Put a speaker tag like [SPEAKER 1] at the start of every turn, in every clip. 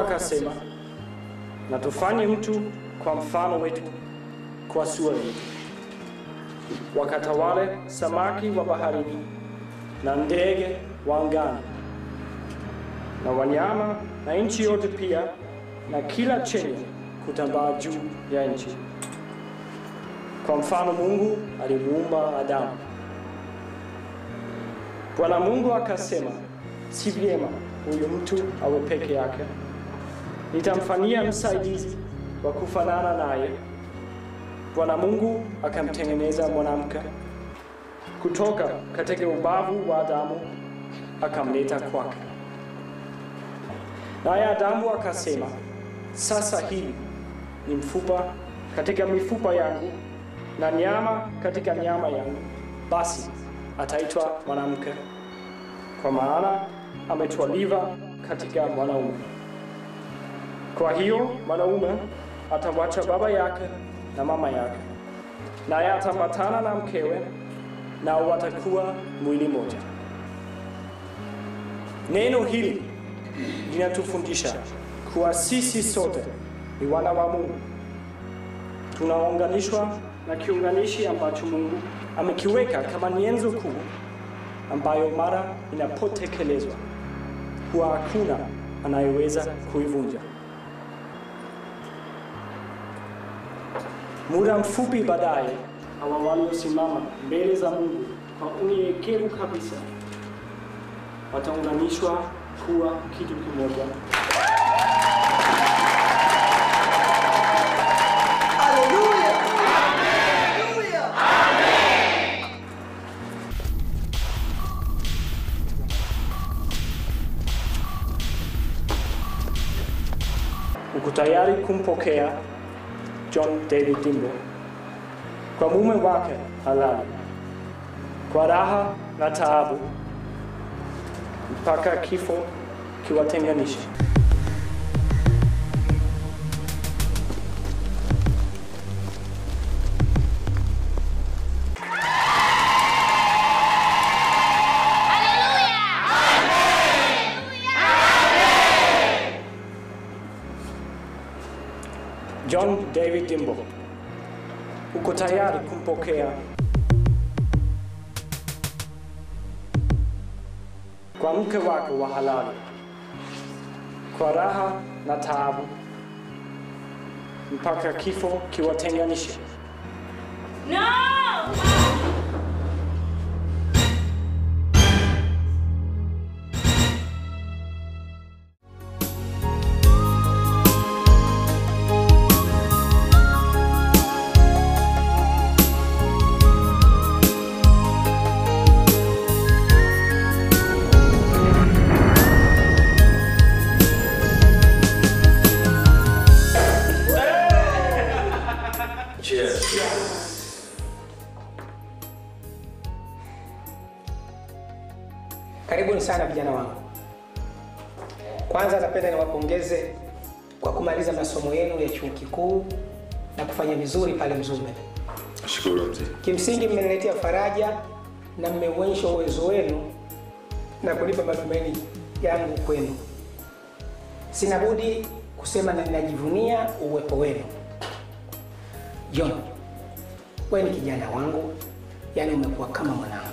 [SPEAKER 1] akasema, na tufanye mtu kwa mfano wetu, kwa sura yetu, wakatawale samaki wa baharini na ndege wa angani na wanyama na nchi yote pia na kila chenye kutambaa juu ya nchi. Kwa mfano Mungu alimuumba Adamu. Bwana Mungu akasema, si vyema huyu mtu awe peke yake, nitamfanyia msaidizi wa kufanana naye. Bwana Mungu akamtengeneza mwanamke kutoka katika ubavu wa Adamu, akamleta kwake. Naye Adamu akasema, sasa hivi ni mfupa katika mifupa yangu na nyama katika nyama yangu, basi ataitwa mwanamke, kwa maana ametwaliwa katika mwanaume. Kwa hiyo mwanaume atawacha baba yake na mama yake, naye atapatana na mkewe, nao watakuwa mwili mmoja. Neno hili linatufundisha kuwa sisi sote ni wana wa Mungu, tunaunganishwa na kiunganishi ambacho Mungu amekiweka kama nyenzo kuu ambayo mara inapotekelezwa huwa hakuna anayeweza kuivunja. Muda mfupi baadaye, hawa waliosimama mbele za Mungu kwa unyenyekevu kabisa wataunganishwa kuwa kitu kimoja.
[SPEAKER 2] Haleluya. Haleluya.
[SPEAKER 1] uko tayari kumpokea John David Dimbo kwa mume wake halali kwa raha na taabu mpaka kifo kiwatenganishe. John David Dimbo, uko tayari kumpokea kwa mke wako wa halali kwa raha na taabu mpaka kifo kiwatenganishe.
[SPEAKER 3] Karibuni sana vijana wangu. Kwanza napenda niwapongeze kwa kumaliza masomo yenu ya chuo kikuu na kufanya vizuri pale Mzumbe.
[SPEAKER 4] Shukuru mzee.
[SPEAKER 3] Kimsingi mmeniletea faraja na mmeuonyesha uwezo wenu na kunipa matumaini yangu kwenu. Sina budi kusema na ninajivunia uwepo wenu. John, wewe ni kijana wangu, yaani umekuwa kama mwanangu.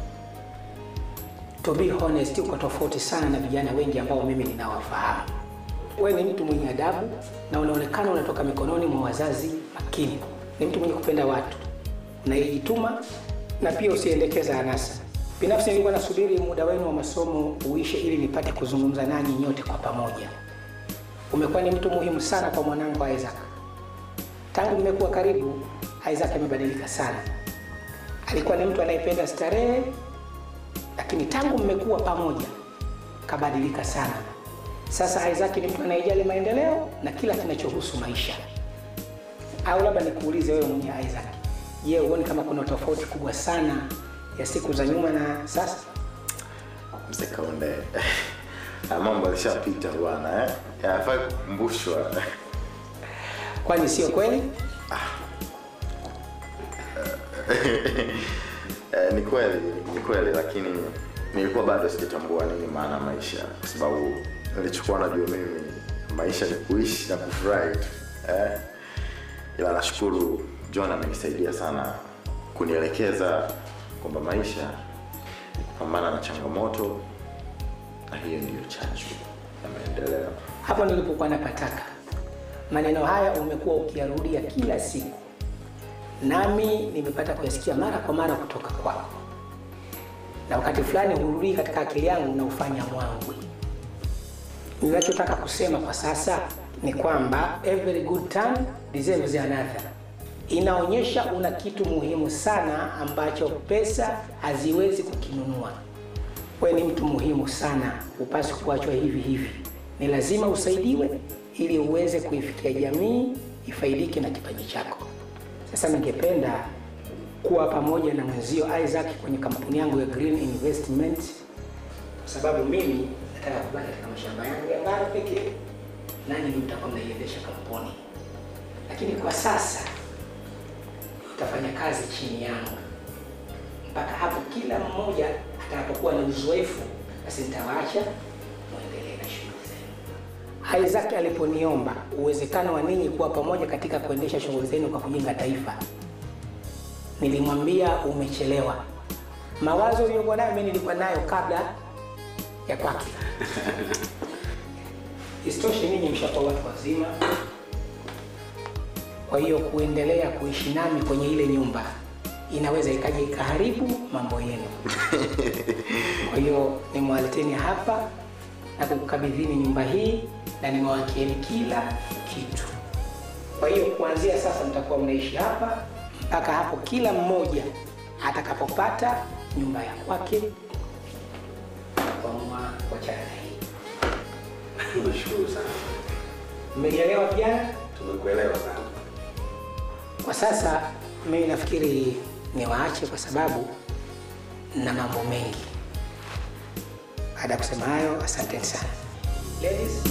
[SPEAKER 3] To be honest, uko tofauti sana na vijana wengi ambao mimi ninawafahamu. Wewe ni mtu mwenye adabu na unaonekana unatoka mikononi mwa wazazi makini. Ni mtu mwenye kupenda watu, unayejituma na pia usiendekeza anasa. Binafsi nilikuwa nasubiri muda wenu wa masomo uishe ili nipate kuzungumza nanyi nyote kwa pamoja. Umekuwa ni mtu muhimu sana kwa mwanangu Isaac. Tangu mmekuwa karibu, Isaac amebadilika sana. Alikuwa ni mtu anayependa starehe, lakini tangu mmekuwa pamoja kabadilika sana. Sasa Isaac ni mtu anayejali maendeleo na kila kinachohusu maisha. Au labda nikuulize wewe mwenye Isaac, je, huoni kama kuna tofauti kubwa sana ya siku za nyuma na sasa?
[SPEAKER 4] Mzee Kaunde. Ah, Mambo alishapita bwana eh. Yanafai kukumbushwa.
[SPEAKER 3] Kwani sio kweli?
[SPEAKER 4] Eh, ni kweli, ni kweli lakini nilikuwa bado sijatambua nini maana ya maisha kwa sababu nilichokuwa najua mimi maisha ni kuishi na kufurahi tu eh? ila nashukuru john amenisaidia sana kunielekeza kwamba maisha ni kupambana na changamoto na hiyo ndiyo chachu ya maendeleo
[SPEAKER 3] Hapo nilipokuwa napataka. Maneno haya umekuwa ukiyarudia kila siku, nami nimepata kuyasikia mara kwa mara kutoka kwako, na wakati fulani hurudii katika akili yangu na ufanya mwangwi. Ninachotaka kusema kwa sasa ni kwamba every good time deserves another. Inaonyesha una kitu muhimu sana ambacho pesa haziwezi kukinunua. Wewe ni mtu muhimu sana, upaswi kuachwa hivi hivi. Ni lazima usaidiwe ili uweze kuifikia jamii ifaidike na kipaji chako. Sasa ningependa kuwa pamoja na mwenzio Isaac kwenye kampuni yangu ya Green Investment kwa sababu mimi nataka kubaki katika mashamba yangu ya ngano pekee, nanyi ndio mtakuwa mnaiendesha kampuni, lakini kwa sasa utafanya kazi chini yangu mpaka hapo kila mmoja atakapokuwa na uzoefu, basi nitawaacha muendelee na shughuli zenu. Isaac aliponiomba uwezekano wa ninyi kuwa pamoja katika kuendesha shughuli zenu kwa kujenga taifa, nilimwambia umechelewa. Mawazo uliyokuwa nayo mimi nilikuwa nayo kabla ya kwake. Isitoshe, ninyi mshakuwa watu wazima, kwa hiyo kuendelea kuishi nami kwenye ile nyumba inaweza ikaja ikaharibu mambo yenu. Kwa hiyo nimewaleteni hapa na kukabidhini nyumba hii na nimewakieni kila kitu. Kwa hiyo kuanzia sasa mtakuwa mnaishi hapa mpaka hapo kila mmoja atakapopata nyumba ya kwake kuamua kuachana na hii.
[SPEAKER 5] Nashukuru sana.
[SPEAKER 3] Mmenielewa vijana?
[SPEAKER 5] Tumekuelewa sana.
[SPEAKER 3] Kwa sasa mimi nafikiri niwaache kwa sababu na mambo mengi. Baada ya kusema hayo, asanteni sana ladies.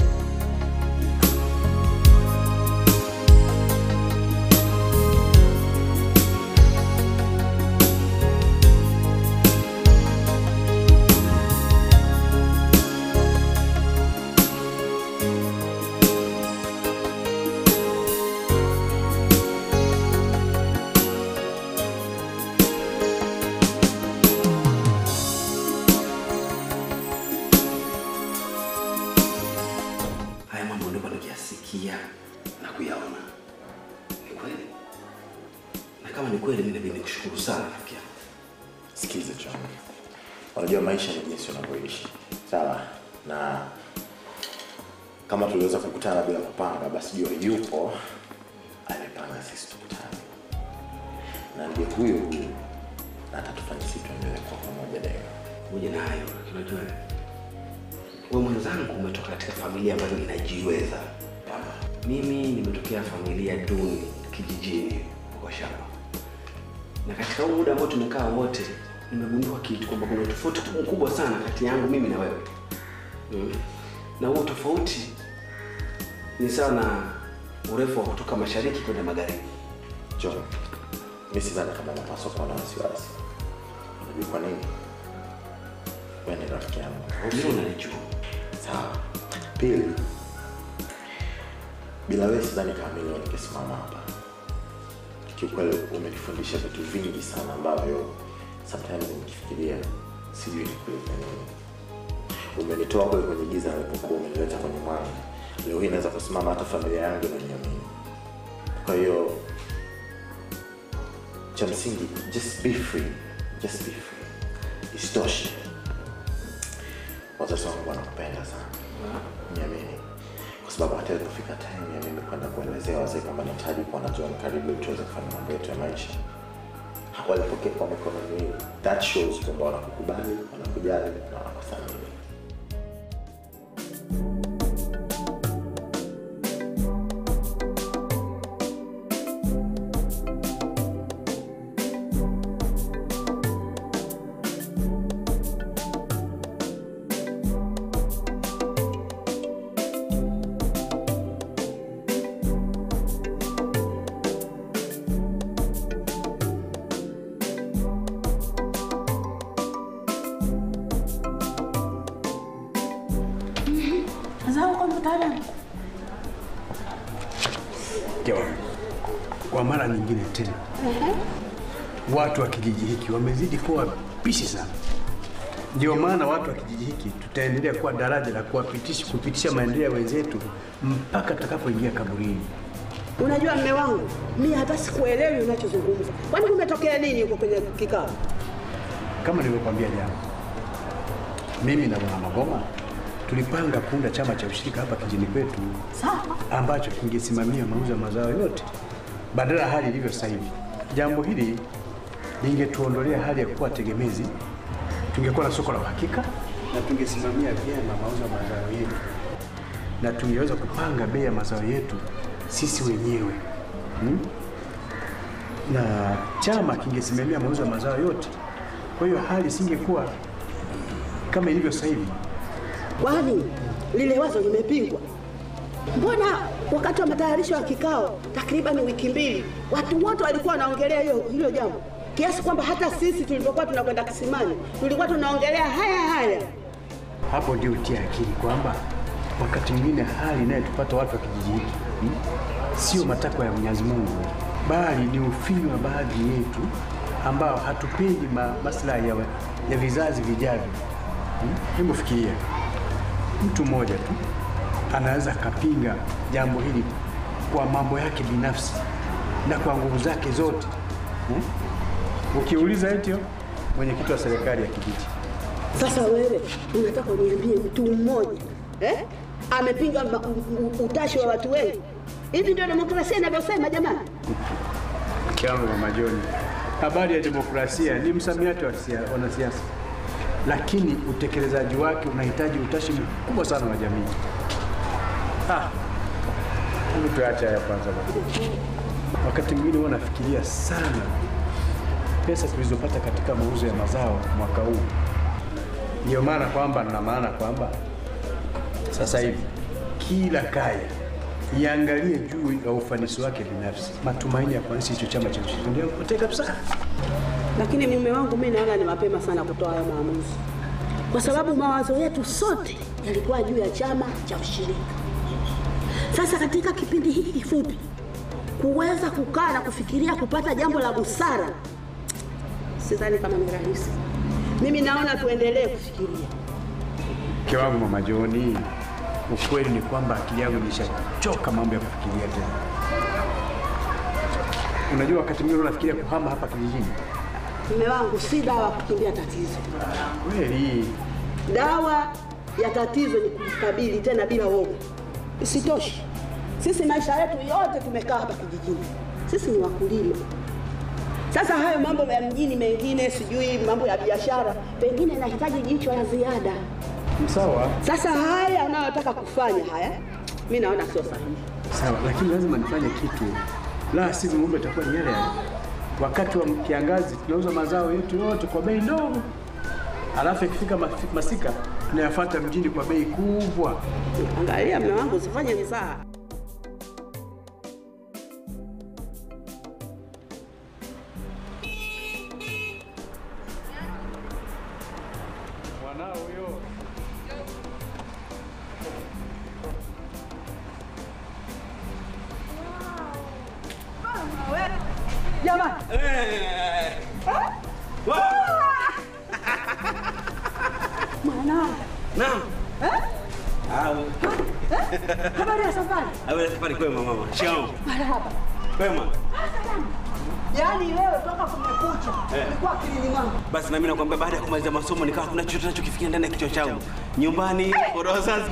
[SPEAKER 5] Haya mambo ndio nikiyasikia na kuyaona. Ni kweli. Na kama ni kweli, mimi inabidi nikushukuru sana rafiki yangu.
[SPEAKER 4] sikize John, unajua maisha ni jinsi unavyoishi sawa na kama tuliweza kukutana bila kupanga basi jua yupo amepanga sisi tukutane na ndiye huyo huyo na atatufanya sisi tuendelee kwa pamoja daima
[SPEAKER 5] Pamoja na hayo, lakini unajua wewe mwenzangu umetoka katika familia ambayo inajiweza. Mimi nimetokea familia duni kijijini huko shamba, na katika huu muda ambao tumekaa wote, nimegundua kitu kwamba kuna tofauti mkubwa sana kati yangu mimi na wewe mm. na huo tofauti ni sawa na urefu wa kutoka mashariki kwenda magharibi.
[SPEAKER 4] John, mi sidhani kama napaswa kuwa na wasiwasi. Unajua kwa nini? Wewe ni rafiki yangu.
[SPEAKER 5] Hilo unalijua.
[SPEAKER 4] Sawa. Pili, bila wewe sidhani kama mimi leo ningesimama hapa. Kiukweli umenifundisha vitu vingi sana ambavyo sometimes nikifikiria sijui nikueleza nini. Umenitoa kule kwenye giza nilipokuwa umenileta kwenye mwanga. Leo hii naweza kusimama hata familia yangu inaniamini. Kwa hiyo cha msingi just be free, just be free. Isitoshe wazazi wangu wanakupenda sana, niamini, kwa sababu hata ilipofika time ya mimi kwenda kuelezea wazee kwamba nahitaji kuwa na John karibu ili tuweze kufanya mambo yetu ya maisha, walipokea kwa mikono miwili. That shows kwamba wanakukubali, wanakujali na wanakuthamini.
[SPEAKER 6] kwa mara nyingine tena, watu wa kijiji hiki wamezidi kuwa wabishi sana. Ndio maana watu wa kijiji hiki tutaendelea kuwa daraja la kuwapitisha kupitisha maendeleo ya wenzetu mpaka tutakapoingia kaburini.
[SPEAKER 2] Unajua mme wangu, mi hata sikuelewi unachozungumza. Kwani kumetokea nini huko kwenye kikao?
[SPEAKER 6] Kama nilivyokuambia jana, mimi na Bwana Magoma tulipanga kuunda chama cha ushirika hapa kijini kwetu
[SPEAKER 2] Sawa.
[SPEAKER 6] ambacho kingesimamia mauzo ya mazao yote badala ya hali ilivyo sasa hivi. Jambo hili lingetuondolea hali ya kuwa tegemezi, tungekuwa na soko la uhakika na tungesimamia vyema mauzo ya mazao yetu, na tungeweza kupanga bei ya mazao yetu sisi wenyewe hmm? na chama kingesimamia mauzo ya mazao yote. Kwa hiyo hali isingekuwa kama ilivyo sasa hivi.
[SPEAKER 2] Kwani lile wazo limepingwa? Mbona wakati wa matayarisho ya kikao takriban wiki mbili watu wote walikuwa wanaongelea hiyo hilo jambo, kiasi kwamba hata sisi tulipokuwa tunakwenda kisimani tulikuwa tunaongelea haya haya.
[SPEAKER 6] Hapo ndio utia akili kwamba wakati mwingine hali inayotupata watu wa kijiji hiki hmm, sio matakwa ya Mwenyezi Mungu, bali ni ufinyu wa baadhi yetu ambao hatupendi ma, maslahi ya, ya vizazi vijavyo. Hmm? Hebu fikiria, mtu mmoja tu anaweza akapinga jambo hili kwa mambo yake binafsi na kwa nguvu zake zote hmm? Ukiuliza eti mwenyekiti wa serikali ya kijiji
[SPEAKER 2] Sasa wewe unataka uniambie mtu mmoja eh? amepinga ma- u- u- utashi wa watu wengi? Hivi ndio demokrasia inavyosema jamani?
[SPEAKER 6] Kiwango Mama Joni, habari ya demokrasia ni msamiati wa sia- wanasiasa, lakini utekelezaji wake unahitaji utashi mkubwa sana wa jamii. Ah, hebu tuache haya kwanza bwana. Wakati mwingine huwa nafikiria sana pesa tulizopata katika mauzo ya mazao mwaka huu. Ndiyo maana kwamba na maana kwamba sasa hivi kila kaya iangalie juu ya ufanisi wake binafsi. Matumaini ya kuanzisha hicho chama cha ushirika ndio yamepotea kabisa.
[SPEAKER 2] Lakini mume wangu, mi naona ni mapema sana kutoa hayo maamuzi, kwa sababu mawazo yetu sote yalikuwa juu ya chama cha ushirika. Sasa katika kipindi hiki kifupi, kuweza kukaa na kufikiria kupata jambo la busara, sidhani kama ni rahisi. Mimi naona tuendelee kufikiria.
[SPEAKER 6] Mke wangu Mama Joni, ukweli ni kwamba akili yangu ilishachoka mambo ya kufikiria tena. Unajua, wakati mwingine unafikiria kuhama hapa kijijini.
[SPEAKER 2] Mume wangu, si dawa kukimbia tatizo.
[SPEAKER 6] Kweli
[SPEAKER 2] Dawa ya tatizo ni kulikabili tena bila woga. Isitoshe, sisi maisha yetu yote tumekaa hapa kijijini, sisi ni wakulima. Sasa hayo mambo ya mjini mengine, sijui mambo ya biashara, pengine inahitaji jicho la ziada.
[SPEAKER 6] sawa
[SPEAKER 2] Sasa haya anayotaka kufanya haya, mi naona sio sahihi.
[SPEAKER 6] sawa, lakini lazima nifanye kitu, la sivyo mambo itakuwa ni yale yale. Wakati wa kiangazi tunauza mazao yetu yote kwa bei ndogo, alafu ikifika mafi- masika tunayafuata mjini kwa bei kubwa.
[SPEAKER 2] Angalia mume wangu, usifanye mizaha.
[SPEAKER 6] Mwanao huyo
[SPEAKER 2] Jamani, mwanangu,
[SPEAKER 5] Naam. Ah,
[SPEAKER 2] habari ya safari?
[SPEAKER 5] wewe safari kwema mama. Shikamoo.
[SPEAKER 2] Marahaba.
[SPEAKER 5] Kwema.
[SPEAKER 2] Yaani wewe toka kumekucha ulikuwa akilini mwangu.
[SPEAKER 5] Basi na mimi nakwambia baada ya kumaliza masomo nikawa kuna chochote nachokifikia ndani ya kichwa changu. Nyumbani, kwa wazazi.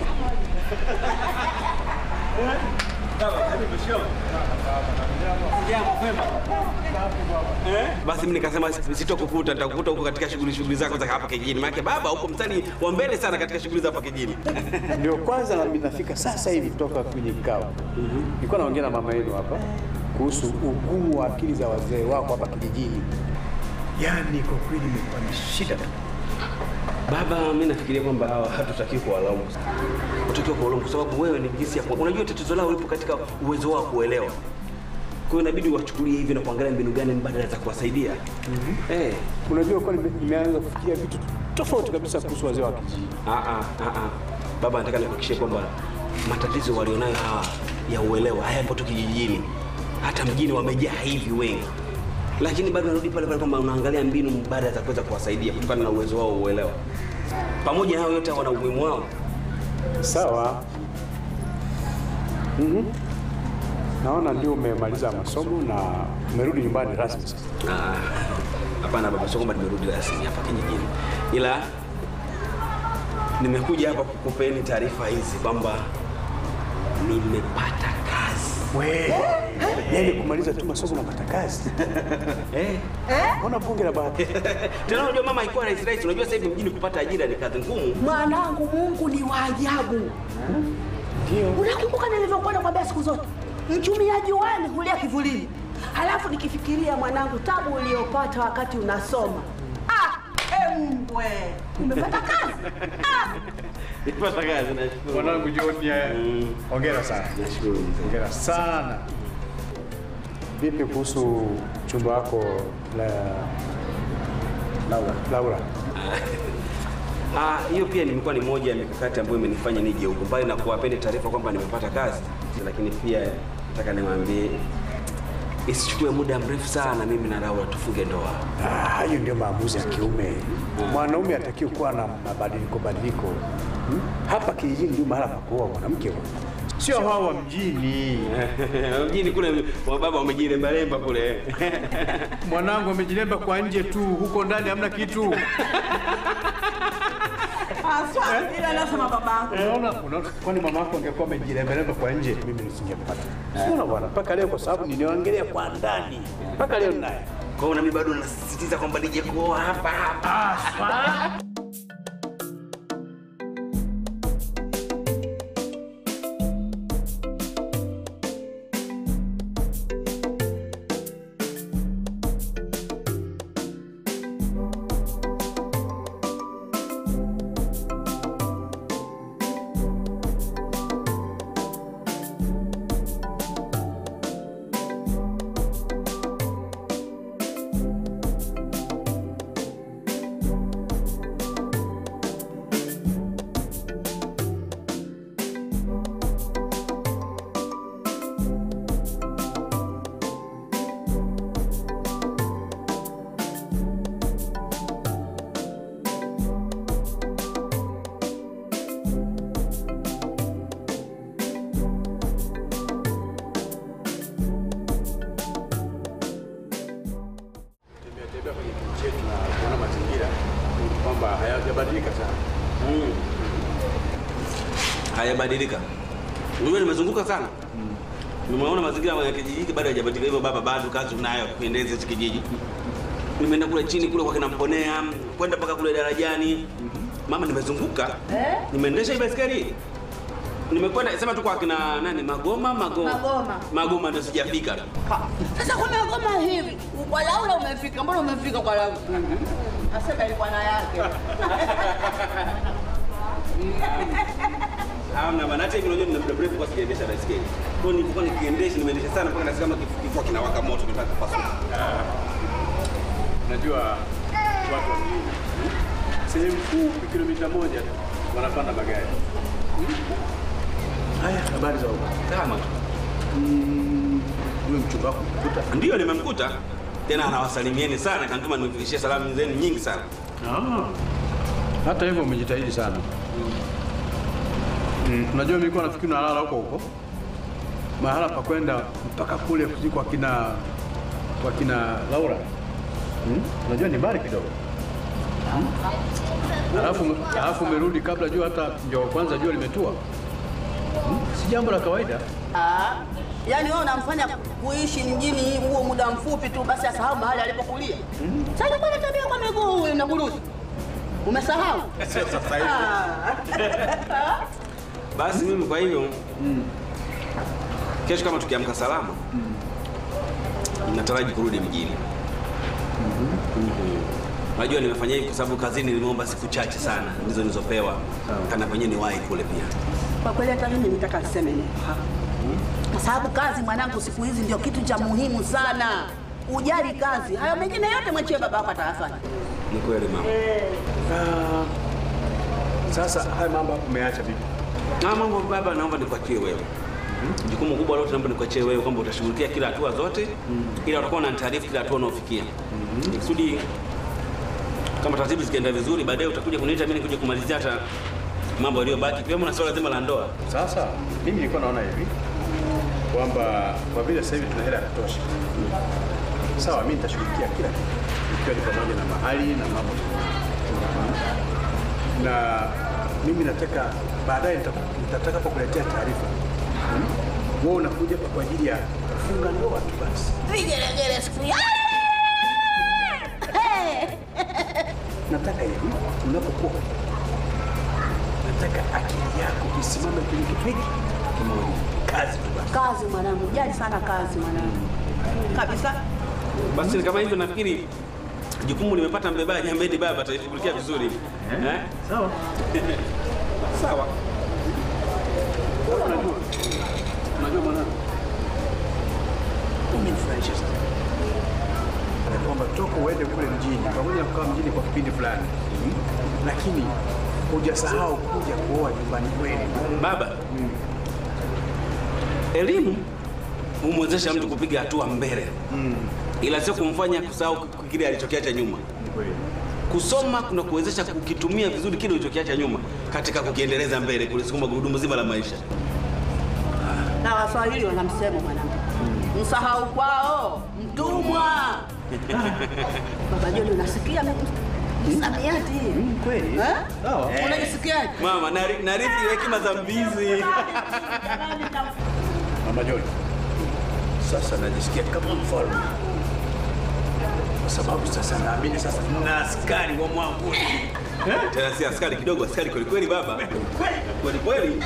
[SPEAKER 5] Basi mimi nikasema sitokukuta, nitakukuta huko katika shughuli shughuli zako za hapa kijijini. Maana baba huko mstari wa mbele sana katika shughuli za hapa kijijini.
[SPEAKER 6] ndio kwanza nami nafika sasa hivi kutoka kwenye kikao. Nilikuwa naongea na mama yenu hapa kuhusu ugumu wa akili za wazee wako hapa kijijini. Yaani kwa kweli imekuwa ni shida tu.
[SPEAKER 5] Baba, mimi nafikiria kwamba hawa hatutakiwi kuwalaumu, hutakiwa kuwalaumu kwa sababu wewe ni jinsi ya ku- unajua tatizo lao lipo katika uwezo wao kuelewa. Kwa hiyo inabidi wachukulie hivi na kuangalia mbinu gani mbadala za kuwasaidia. Eh,
[SPEAKER 6] Unajua kwa nime- nimeanza kufikiria vitu tofauti kabisa kuhusu wazee wa kijiji.
[SPEAKER 5] ah ah ah ah. Baba, nataka nikuhakikishie kwamba matatizo walionayo hawa ya uelewa hayapo tu kijijini, hata mjini wamejaa hivi wengi, lakini bado narudi pale pale kwamba unaangalia mbinu mbadala za kuweza kuwasaidia kutokana na uwezo wao uelewa. Pamoja na hayo yote, wana umuhimu wao.
[SPEAKER 6] Sawa. Mhm. Naona ndio umemaliza masomo na umerudi nyumbani rasmi sasa.
[SPEAKER 5] Ah, Hapana baba, sio kwamba nimerudi rasmi hapa kijijini, ila nimekuja hapa kukupeni taarifa hizi kwamba nimepata kazi.
[SPEAKER 6] We. Yaani kumaliza tu masomo na kupata kazi.
[SPEAKER 5] Eh?
[SPEAKER 6] Mbona bunge la bahati?
[SPEAKER 5] Tena unajua mama haikuwa rahisi rahisi. Unajua sasa hivi mjini kupata ajira ni kazi ngumu.
[SPEAKER 2] Mwanangu, Mungu ni wa ajabu. Unakumbuka nilivyokuwa nakwambia siku zote, mchumiaji wani hulia kivulini. Halafu nikifikiria mwanangu, tabu uliyopata wakati unasoma. Ah, embwe, umepata kazi ah.
[SPEAKER 5] Nimepata kazi nashukuru.
[SPEAKER 6] Mwanangu John, ya-
[SPEAKER 5] Mm.
[SPEAKER 6] hongera sana.
[SPEAKER 5] Nashukuru mzee.
[SPEAKER 6] Hongera sana. Vipi kuhusu chumba wako la Laura? Laura.
[SPEAKER 5] Ah, hiyo pia nimekuwa ni moja ya mikakati ambayo imenifanya nije huku, mbali na kuwapeni taarifa kwamba nimepata kazi, lakini pia nataka niwaambie isichukue muda mrefu sana mimi na Laura tufunge ndoa.
[SPEAKER 6] Ah, hayo ndio maamuzi ya kiume. Mwanaume atakiwa kuwa na mabadiliko badiliko. Hmm? Hapa kijijini ndio mahala pa kuoa mwanamke huyo. Sio hawa wa mjini.
[SPEAKER 5] Mjini kule wababa wamejilembalemba kule.
[SPEAKER 6] Mwanangu amejilemba kwa nje tu, huko ndani hamna kitu.
[SPEAKER 2] Aswa, ila nasema babangu.
[SPEAKER 6] Unaona, unaona, kwani mama yako angekuwa amejilembalemba kwa nje, mimi nisingempata. Unaona bwana, mpaka leo kwa sababu ninaangalia kwa ndani. Mpaka leo naye.
[SPEAKER 5] Kwa hiyo na mimi bado nasisitiza kwamba nije kuoa hapa hapa.
[SPEAKER 6] Tembea tembea kwenye kijiji chetu na kuona mazingira kwamba hayajabadilika sana.
[SPEAKER 5] Mm. Hayabadilika. Unajua nimezunguka sana. Nimeona mazingira ya kijiji hiki bado hayajabadilika hivyo baba, bado kazi unayo kuendeza hichi kijiji. Nimeenda kule chini kule kwa kina Mponea, kwenda mpaka kule darajani. Mama, nimezunguka. Nimeendesha hii baiskeli. Nimekwenda sema tu kwa kina nani Magoma, Magoma.
[SPEAKER 2] Magoma.
[SPEAKER 5] Magoma ndio sijafika.
[SPEAKER 2] Ha, Sasa kwa magoma hivi, kwa Laura umefika, mbona umefika kwa Laura? Asema ilikuwa na yake.
[SPEAKER 5] Hamna bana, hata hivi unajua nina muda mrefu kwa sijaendesha baiskeli. Kwa hiyo nilikuwa nikiendesha, nimeendesha sana mpaka nasikia kama kif- kifua kinawaka moto kinataka kupasuka.
[SPEAKER 6] Unajua watu wa mjini sehemu fupi kilomita moja tu wanapanda magari. Haya, habari za huko?
[SPEAKER 5] Kama tu.
[SPEAKER 6] Huyu mchumba wako mkuta?
[SPEAKER 5] Ndio nimemkuta. Tena anawasalimieni sana, kanituma nimfikishie salamu zenu nyingi sana.
[SPEAKER 6] Ah. Hata hivyo umejitahidi sana. Mm, unajua mimi nilikuwa nafikiri unalala huko huko. Mahala pa kwenda mpaka kule kuzi kwa kina kwa kina Laura. Mm? Unajua ni mbali kidogo. Mm? Alafu alafu umerudi kabla jua hata ndio kwanza jua limetua. Mm? Si jambo la kawaida.
[SPEAKER 2] Ah, yaani wewe unamfanya kuishi mjini huo muda mfupi tu basi asahau mahali alipokulia. Sasa kwa tabia kwa miguu huyu na burusi. Umesahau?
[SPEAKER 5] Sasa hivi.
[SPEAKER 2] Ah.
[SPEAKER 5] Basi mimi kwa hivyo kesho kama tukiamka salama nataraji kurudi mjini. Mhm. Najua nimefanya hivi kwa sababu kazini nimeomba siku chache sana ndizo nilizopewa. Kana penyewe ni wahi kule pia.
[SPEAKER 2] Kwa kweli hata mimi nitaka niseme nini. Kwa sababu kazi mwanangu siku hizi ndio kitu cha muhimu sana. Ujali kazi. Hayo mengine yote mwachie baba yako atayafanya.
[SPEAKER 5] Ni kweli mama.
[SPEAKER 6] Ah, sasa haya mambo umeacha vipi?
[SPEAKER 5] Na mambo baba, naomba nikuachie wewe. Jukumu kubwa lote naomba nikuachie wewe kwamba utashughulikia kila hatua zote ila utakuwa unanitaarifu kila hatua unaofikia. Kusudi kama taratibu zikienda vizuri baadaye utakuja kuniita mimi nikuje kumalizia hata mambo yaliyobaki kiwemo na swala zima la ndoa.
[SPEAKER 6] Sasa mimi nilikuwa naona hivi kwamba kwa vile sasa hivi tuna hela ya kutosha, sawa, mimi nitashughulikia kila kitu, ikiwa ni pamoja na mahali na mambo na mimi nataka baadaye nita- nitakapokuletea taarifa hmm, wewe unakuja hapa kwa ajili ya kufunga ndoa tu basi.
[SPEAKER 2] Vigelegele siku ya
[SPEAKER 6] Nataka hivi unapokuwa nataka akili yako isimame kwenye kitu hiki kimoja, kazi tu basi.
[SPEAKER 2] kazi mwanangu, jali sana kazi mwanangu, kabisa.
[SPEAKER 5] Basi ni kama hivyo nafikiri jukumu limepata mbebaji ambaye ni baba ataishughulikia vizuri. Eh?
[SPEAKER 6] Sawa.
[SPEAKER 5] Sawa.
[SPEAKER 6] Wewe Unajua, unajua mwanangu, umenifurahisha sana ya kwamba toka uende kule mjini, pamoja na kukaa mjini kwa kipindi fulani, lakini hujasahau kuja kuoa nyumbani kwenu.
[SPEAKER 5] Baba, elimu humwezesha mtu kupiga hatua mbele, ila sio kumfanya kusahau kile alichokiacha nyuma. Kusoma kuna kuwezesha kukitumia vizuri kile ulichokiacha nyuma katika kukiendeleza mbele, kulisukuma gurudumu zima la maisha.
[SPEAKER 2] Na Waswahili wana msemo mwanangu, msahau kwao mtumwa. Baba Joni, unasikia msamiati
[SPEAKER 6] Kweli?
[SPEAKER 2] Eh?
[SPEAKER 6] Sawa.
[SPEAKER 2] Unajisikiaje?
[SPEAKER 5] Mama, nari- narithi hekima za mbizi.
[SPEAKER 6] Mama Joni, sasa najisikia kama mfalme kwa sababu sasa naamini sasa na askari wa mwanguni.
[SPEAKER 5] Tena si askari kidogo, askari kweli kweli baba. Kweli kweli.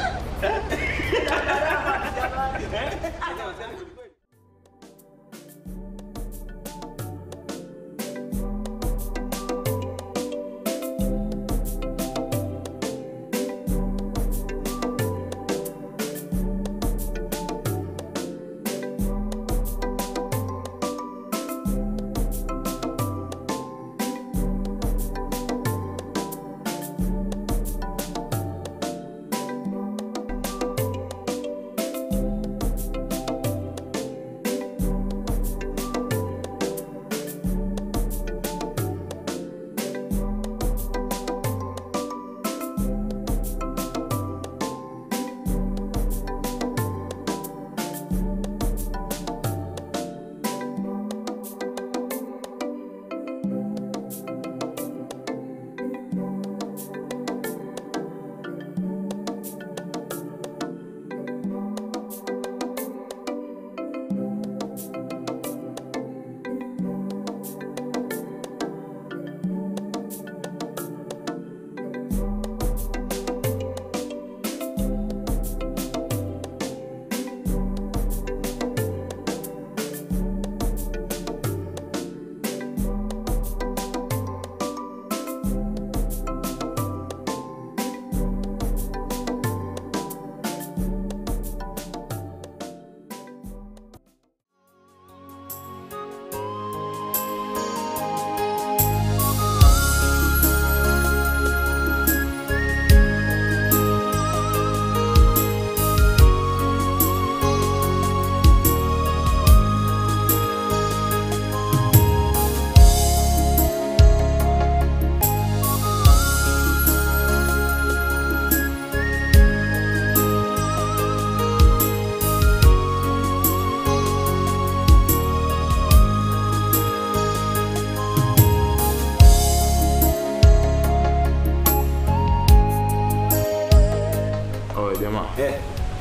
[SPEAKER 4] Oye jamaa,
[SPEAKER 5] Eh,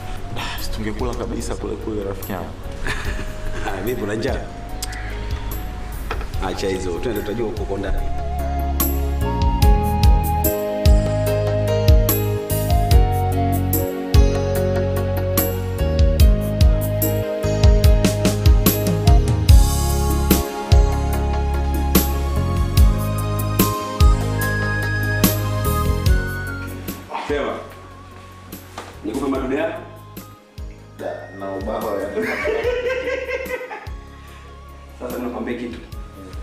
[SPEAKER 4] si tungekula kabisa kule kule rafiki yangu.
[SPEAKER 5] ah, vipi una njaa? Acha hizo, twende tutajua huko kwa ndani. Sema. Nikupe madude yako?
[SPEAKER 4] Na ubao ya
[SPEAKER 5] Sasa nakwambia kitu.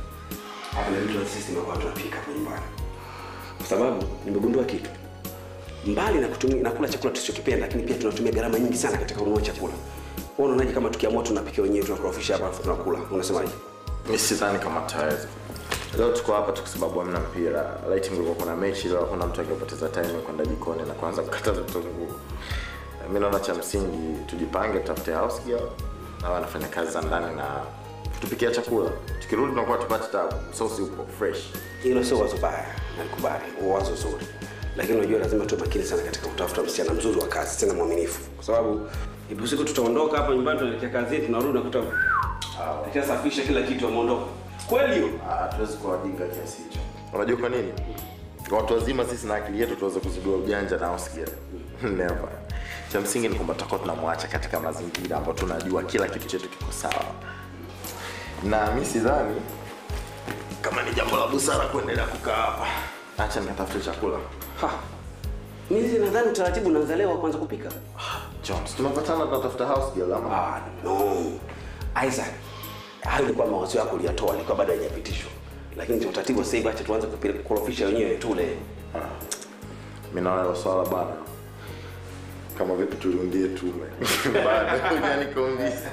[SPEAKER 5] Hapa ndio ndio sisi ndio watu tunapika hapo nyumbani. Kwa sababu nimegundua kitu. mbali na kutumia na kula chakula tusichokipenda, lakini pia tunatumia gharama nyingi sana katika kununua chakula. Wewe unaonaje kama tukiamua tunapika wenyewe tunakorofisha hapa alafu tunakula? Unasemaje?
[SPEAKER 4] mi sidhani kama tutaweza leo tuko hapa tu kwa sababu hamna mpira laiti mlikuwa kuna mechi leo hakuna mtu angepoteza time ya kwenda jikoni na kuanza kukata vitunguu mi naona cha msingi tujipange tutafute house girl na wanafanya kazi za ndani na tupikia chakula tukirudi tunakuwa tupate tabu sosi upo fresh
[SPEAKER 5] Hilo sio wazo baya, nalikubali, wazo zuri, lakini unajua lazima tuwe makini sana katika kutafuta msichana mzuri wa kazi, tena mwaminifu, kwa sababu ipo siku tutaondoka hapa nyumbani, tunaelekea kazini, tunarudi nakuta akishasafisha kila kitu ameondoka. Kweli hiyo?
[SPEAKER 4] Ah, hatuwezi kuwa wajinga kiasi hicho unajua kwa nini watu wazima sisi na akili yetu tuweze kuzidua ujanja na house girl never cha msingi ni kwamba tutakuwa tunamwacha katika mazingira ambayo tunajua kila kitu chetu kiko sawa na mi sidhani kama ni jambo la busara kuendelea kukaa hapa acha nikatafute chakula
[SPEAKER 5] Ha. Mimi nadhani utaratibu unaanza leo wa kwanza kupika.
[SPEAKER 4] jones tumepatana tunatafuta house girl ama
[SPEAKER 5] Ah, no. Isaac, hayo ilikuwa mawazo yako uliyatoa, ilikuwa bado haijapitishwa. Lakini cha utaratibu sasa hivi acha tuanze kupika kurofisha wenyewe tule.
[SPEAKER 4] mi naona hilo swala bana kama vipi tuliundie tume bado hujanikonvince.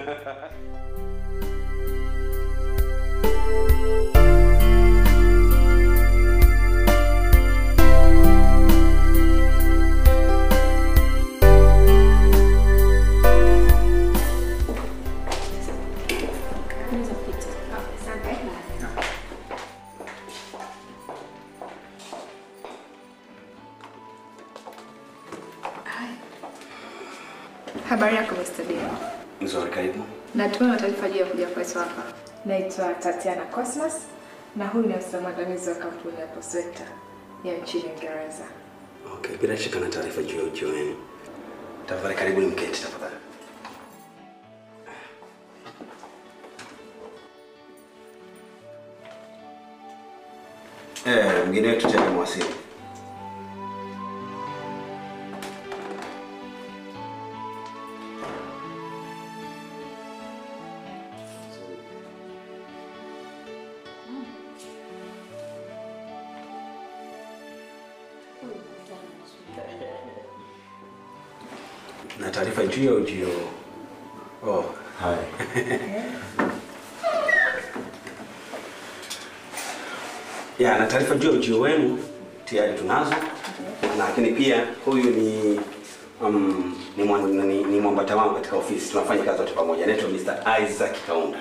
[SPEAKER 7] Habari yako Mr. Dean.
[SPEAKER 5] Nzuri, karibu.
[SPEAKER 7] Natumai una taarifa juu ya kuja kwetu hapa. Naitwa Tatiana Cosmas na huyu ni afisa mwandamizi wa kampuni ya Posweta ya nchini Uingereza.
[SPEAKER 5] Okay, bila shaka na taarifa juu ya ujio wenu. Tafadhali karibuni mketi tafadhali. Eh, mgeni wetu tena mwasili. Na taarifa juu ya ujio. Oh,
[SPEAKER 4] Hai.
[SPEAKER 5] ya na taarifa juu ya ujio wenu tayari tunazo, lakini pia huyu ni um, ni, mwan- ni, ni mwambata wangu katika ofisi, tunafanya kazi wote pamoja. Anaitwa Mr. Isaac Kaunda.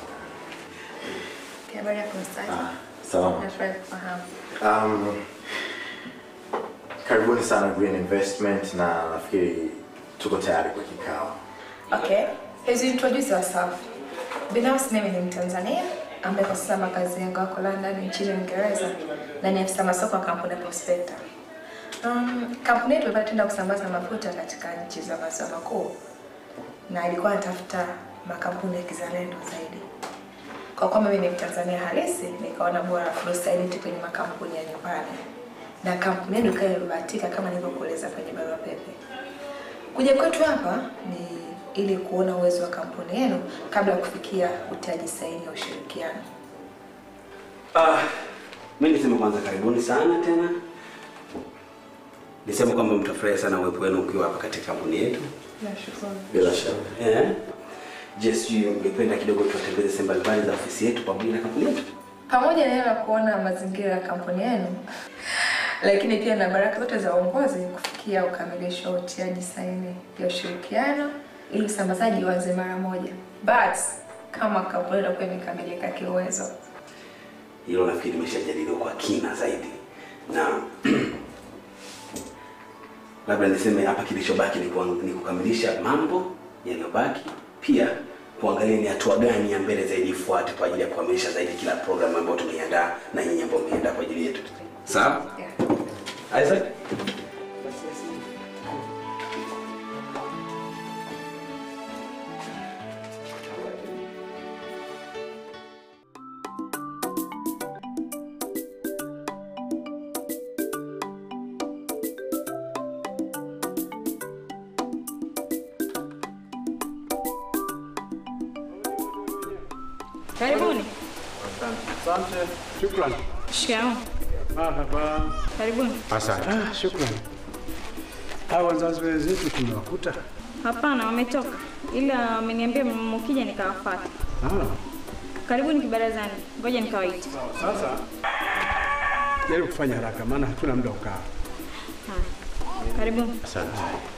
[SPEAKER 7] Habari yako Mr. Isaac?
[SPEAKER 4] salama
[SPEAKER 7] Nafurahi kufahamu.
[SPEAKER 4] Um, karibuni sana Green Investment na nafikiri tuko tayari kwa kikao.
[SPEAKER 7] Okay. As you introduce yourself. Binafsi mimi ni Mtanzania ambaye kwa sasa makazi yangu yako London nchini Uingereza na ni afisa masoko wa kampuni ya Prospecta. Um, kampuni yetu ilikuwa tenda kusambaza mafuta katika nchi za maziwa makuu na ilikuwa inatafuta makampuni ya kizalendo zaidi. Kwa kuwa mimi ni Mtanzania halisi, nikaona bora fursa hii tu kwenye makampuni ya nyumbani, na kampuni yetu ikawa imebahatika kama nilivyokueleza kwenye barua pepe. Kuja kwetu hapa ni ili kuona uwezo wa kampuni yenu kabla ya kufikia utiaji saini ya ushirikiano.
[SPEAKER 5] Ah, mimi niseme kwanza karibuni sana tena. Niseme kwamba mtafurahi sana uwepo wenu ukiwa hapa katika kampuni yetu.
[SPEAKER 7] Nashukuru.
[SPEAKER 4] Bila shaka.
[SPEAKER 5] Eh? Je, sijui ungependa kidogo tuwatembeze sehemu mbalimbali za ofisi yetu pamoja na kampuni yetu?
[SPEAKER 7] Pamoja na hilo la kuona mazingira ya kampuni yenu, lakini pia na baraka zote za uongozi kufikia ukamilisho wa utiaji saini ya ushirikiano ili usambazaji uanze mara moja. But kama kampuni itakuwa imekamilika kiuwezo,
[SPEAKER 5] Hilo nafikiri limeshajadiliwa kwa kina zaidi, na labda niseme hapa kilichobaki ni, kuang- ni kukamilisha mambo yaliyobaki, pia kuangalia ni hatua gani ya mbele zaidi ifuate kwa ajili ya kukamilisha zaidi kila programu ambayo tumeiandaa na nyinyi ambao mmeiandaa kwa ajili yetu. Sawa?
[SPEAKER 7] yeah.
[SPEAKER 5] Isaac?
[SPEAKER 8] Karibuni.
[SPEAKER 6] Asante. Shukran.
[SPEAKER 8] Shikamoo.
[SPEAKER 6] Marhaba.
[SPEAKER 8] Karibuni.
[SPEAKER 6] Asante. Ah, shukran. Hao wazazi wenzetu tumewakuta.
[SPEAKER 8] Hapana, wametoka, ila wameniambia mkija nikawafuata.
[SPEAKER 6] Ah,
[SPEAKER 8] Karibuni kibarazani, ngoja nikawaite.
[SPEAKER 6] sasa jaribu kufanya haraka, maana hatuna muda wa kukaa.
[SPEAKER 8] Haya, karibuni.
[SPEAKER 4] Asante.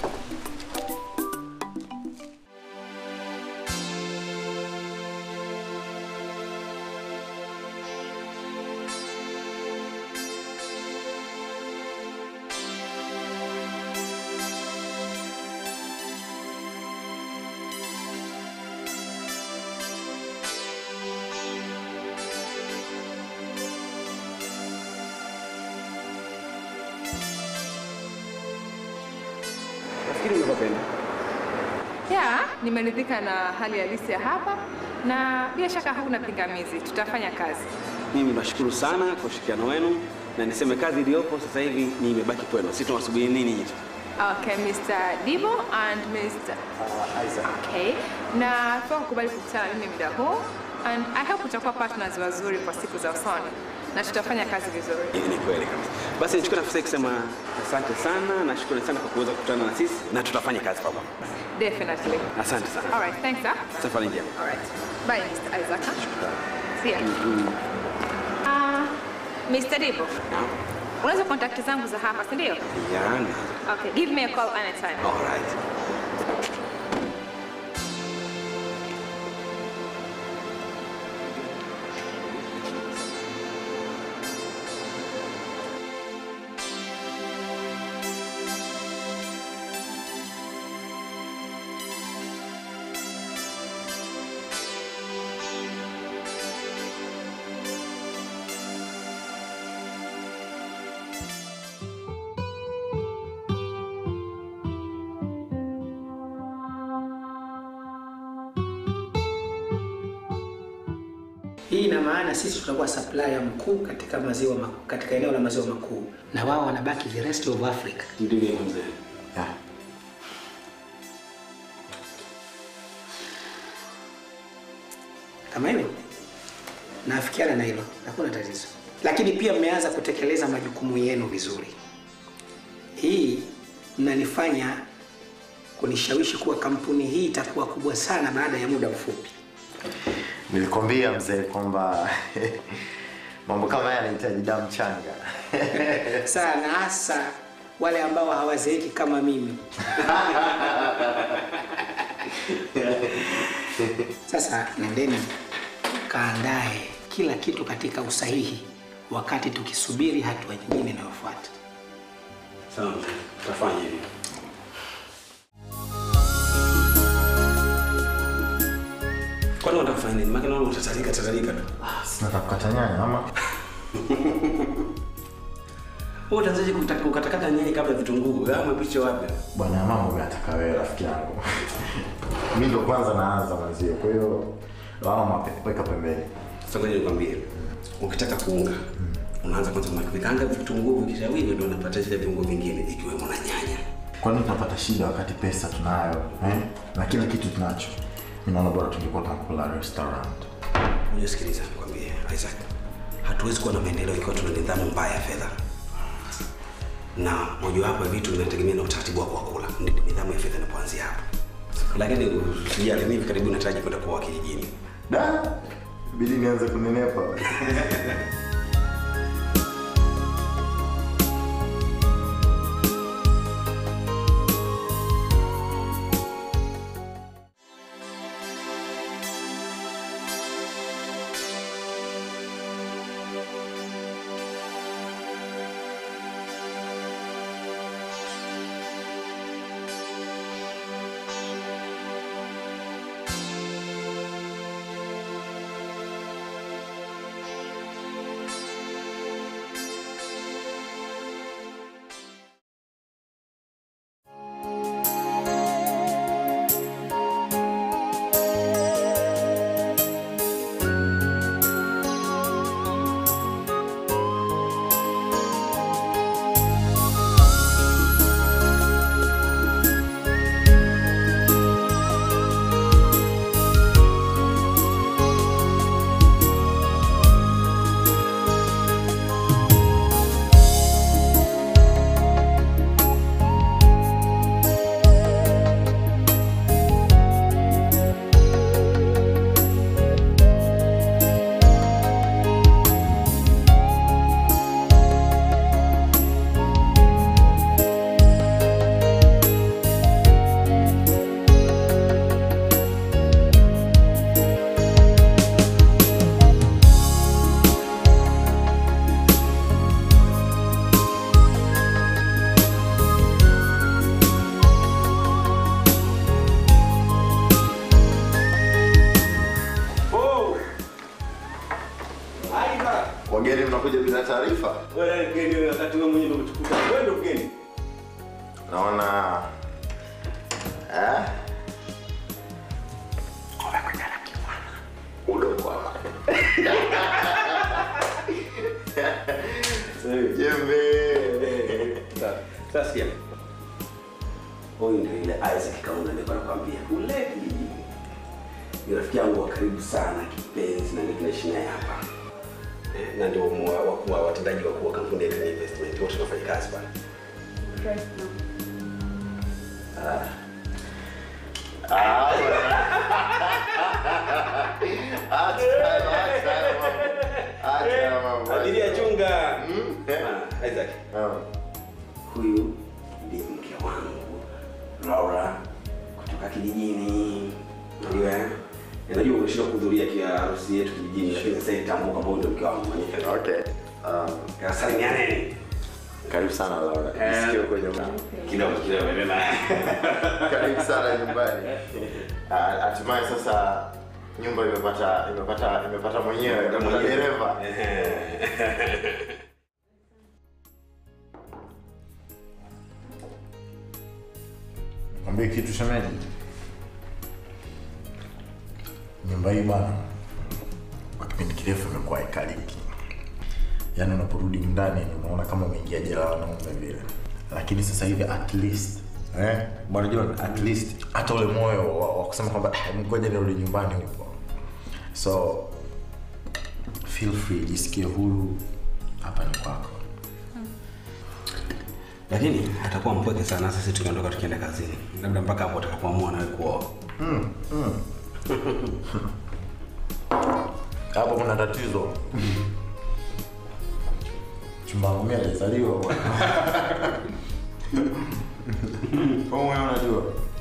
[SPEAKER 5] Nafikiri umepapenda.
[SPEAKER 7] Ya, nimeridhika na hali halisi ya hapa na bila shaka hakuna pingamizi, tutafanya kazi.
[SPEAKER 5] Mimi nashukuru sana kwa ushirikiano wenu na niseme kazi iliyopo sasa hivi ni imebaki kwenu. Sisi tunawasubiri nini nyinyi?
[SPEAKER 7] Okay, Mr. Dibo and Mr. Okay. Na kwa kukubali kukutana na mimi muda huu and I hope tutakuwa partners wazuri kwa siku za usoni na tutafanya kazi vizuri.
[SPEAKER 5] Hili ni kweli kabisa. Basi nichukue nafasi hii kusema asante sana na shukrani sana kwa kuweza kukutana na sisi na tutafanya kazi pamoja.
[SPEAKER 7] Definitely.
[SPEAKER 5] Asante sana.
[SPEAKER 7] All right, thanks. Huh?
[SPEAKER 5] Safari njema.
[SPEAKER 7] All right. Bye, Mr. Isaac. huh? See ya. Ah, Mr. Dibo.
[SPEAKER 5] Naam.
[SPEAKER 7] Unaweza kontakti zangu za hapa, si ndio?
[SPEAKER 5] Yaani.
[SPEAKER 7] Okay, give me a call anytime.
[SPEAKER 5] All right.
[SPEAKER 3] Hii ina maana sisi tutakuwa supplier mkuu katika maziwa makuu, katika eneo la maziwa makuu, na wao wanabaki the rest of Africa.
[SPEAKER 5] Ndivyo hivyo mzee.
[SPEAKER 4] Yeah.
[SPEAKER 3] Kama hivyo naafikiana na hilo, hakuna tatizo, lakini pia mmeanza kutekeleza majukumu yenu vizuri. Hii mnanifanya kunishawishi kuwa kampuni hii itakuwa kubwa sana baada ya muda mfupi.
[SPEAKER 4] Nilikwambia mzee kwamba mambo kama haya yanahitaji damu changa.
[SPEAKER 3] sana hasa wale ambao hawazeeki kama mimi. Sasa nendeni kaandae kila kitu katika usahihi, wakati tukisubiri hatua nyingine inayofuata.
[SPEAKER 5] Sawa mzee. Tutafanya hivyo. Kwani unataka kufanya nini? Maana naona utatalika tatalika tu.
[SPEAKER 4] Sina kukata nyanya ama
[SPEAKER 5] Wewe utaanzaje kutaka kukatakata nyanya kabla ya vitunguu? Wewe umepicha wapi?
[SPEAKER 4] bwana, mambo unataka wewe rafiki yangu. Mimi ndo kwanza naanza mwanzio, kwa hiyo lawama pe- weka pembeni.
[SPEAKER 5] Sasa ngoja nikwambie. Ukitaka kuunga, unaanza kwanza na vikanga vitunguu vikishawiva ndio unapata zile viungo vingine ikiwemo na nyanya.
[SPEAKER 4] Kwani tunapata shida wakati pesa tunayo eh? na kila kitu tunacho. Mimi naona bora tungekuwa tunakula restaurant.
[SPEAKER 5] Unisikiliza nikwambie, Isaac. Hatuwezi kuwa na maendeleo ikiwa tuna nidhamu mbaya ya fedha. Na mojawapo ya vitu vinategemea na utaratibu wako wa kula. Ndipo nidhamu ya fedha inapoanzia hapo. Lakini usijali, mimi hivi karibuni nataraji kwenda kuoa kijijini.
[SPEAKER 4] Da, bidi nianze kunenepa. Wageni mnakuja bila taarifa?
[SPEAKER 5] Wewe mgeni wewe, wakati wewe mwenyewe ndio umetukuta. Wewe ndio mgeni.
[SPEAKER 4] Naona eh? Udokwama. Jembe.
[SPEAKER 5] Sasa sasa sikia. Huyu ndio ile Isaac Kaunda nilikuwa nakwambia. Ule ni rafiki yangu wa karibu sana kipenzi na tunaishi naye hapa. Eh, Na ndio mwa- wakuu wa watendaji wakuu wa kampuni ya Green Investment wote tunafanya kazi pale.
[SPEAKER 4] Ah. Ah, bwana. Acha, acha mambo. Acha mambo.
[SPEAKER 5] Abiria chunga.
[SPEAKER 4] Mm.
[SPEAKER 5] Ah, Isaac.
[SPEAKER 4] Ah.
[SPEAKER 5] Huyu ndiye mke wangu Laura kutoka kijijini. Unajua eh? Najua umeshindwa kuhudhuria kia harusi yetu kijijini, lakini sasa itambua kama huyu ndio mke wangu mwenyewe.
[SPEAKER 4] Okay. Um,
[SPEAKER 5] Kasalimianeni.
[SPEAKER 4] karibu sana Laura. Nisikie uko nyumbani.
[SPEAKER 5] Kidogo kidogo mema.
[SPEAKER 4] Karibu sana nyumbani. Ah, Hatimaye sasa nyumba imepata imepata imepata mwenyewe imepata dereva.
[SPEAKER 9] Mwambie kitu shemeji. Nyumba hii bwana, kwa kipindi kirefu imekuwa ikaliki. Yaani unaporudi ndani unaona kama umeingia jela la wanaume vile, lakini sasa hivi at least eh, bwana John, at least hata ule moyo wa, wa kusema kwamba "Ah, ngoja nirudi nyumbani huko. So feel free, jisikie huru, hapa ni kwako.
[SPEAKER 5] Lakini atakuwa mpweke sana sisi tukiondoka tukienda kazini. Labda mpaka hapo atakapoamua nawe kuoa.
[SPEAKER 9] Hapo kuna tatizo. Chumba wangu mimi hajazaliwa bwana. Kwa hiyo wewe unajua.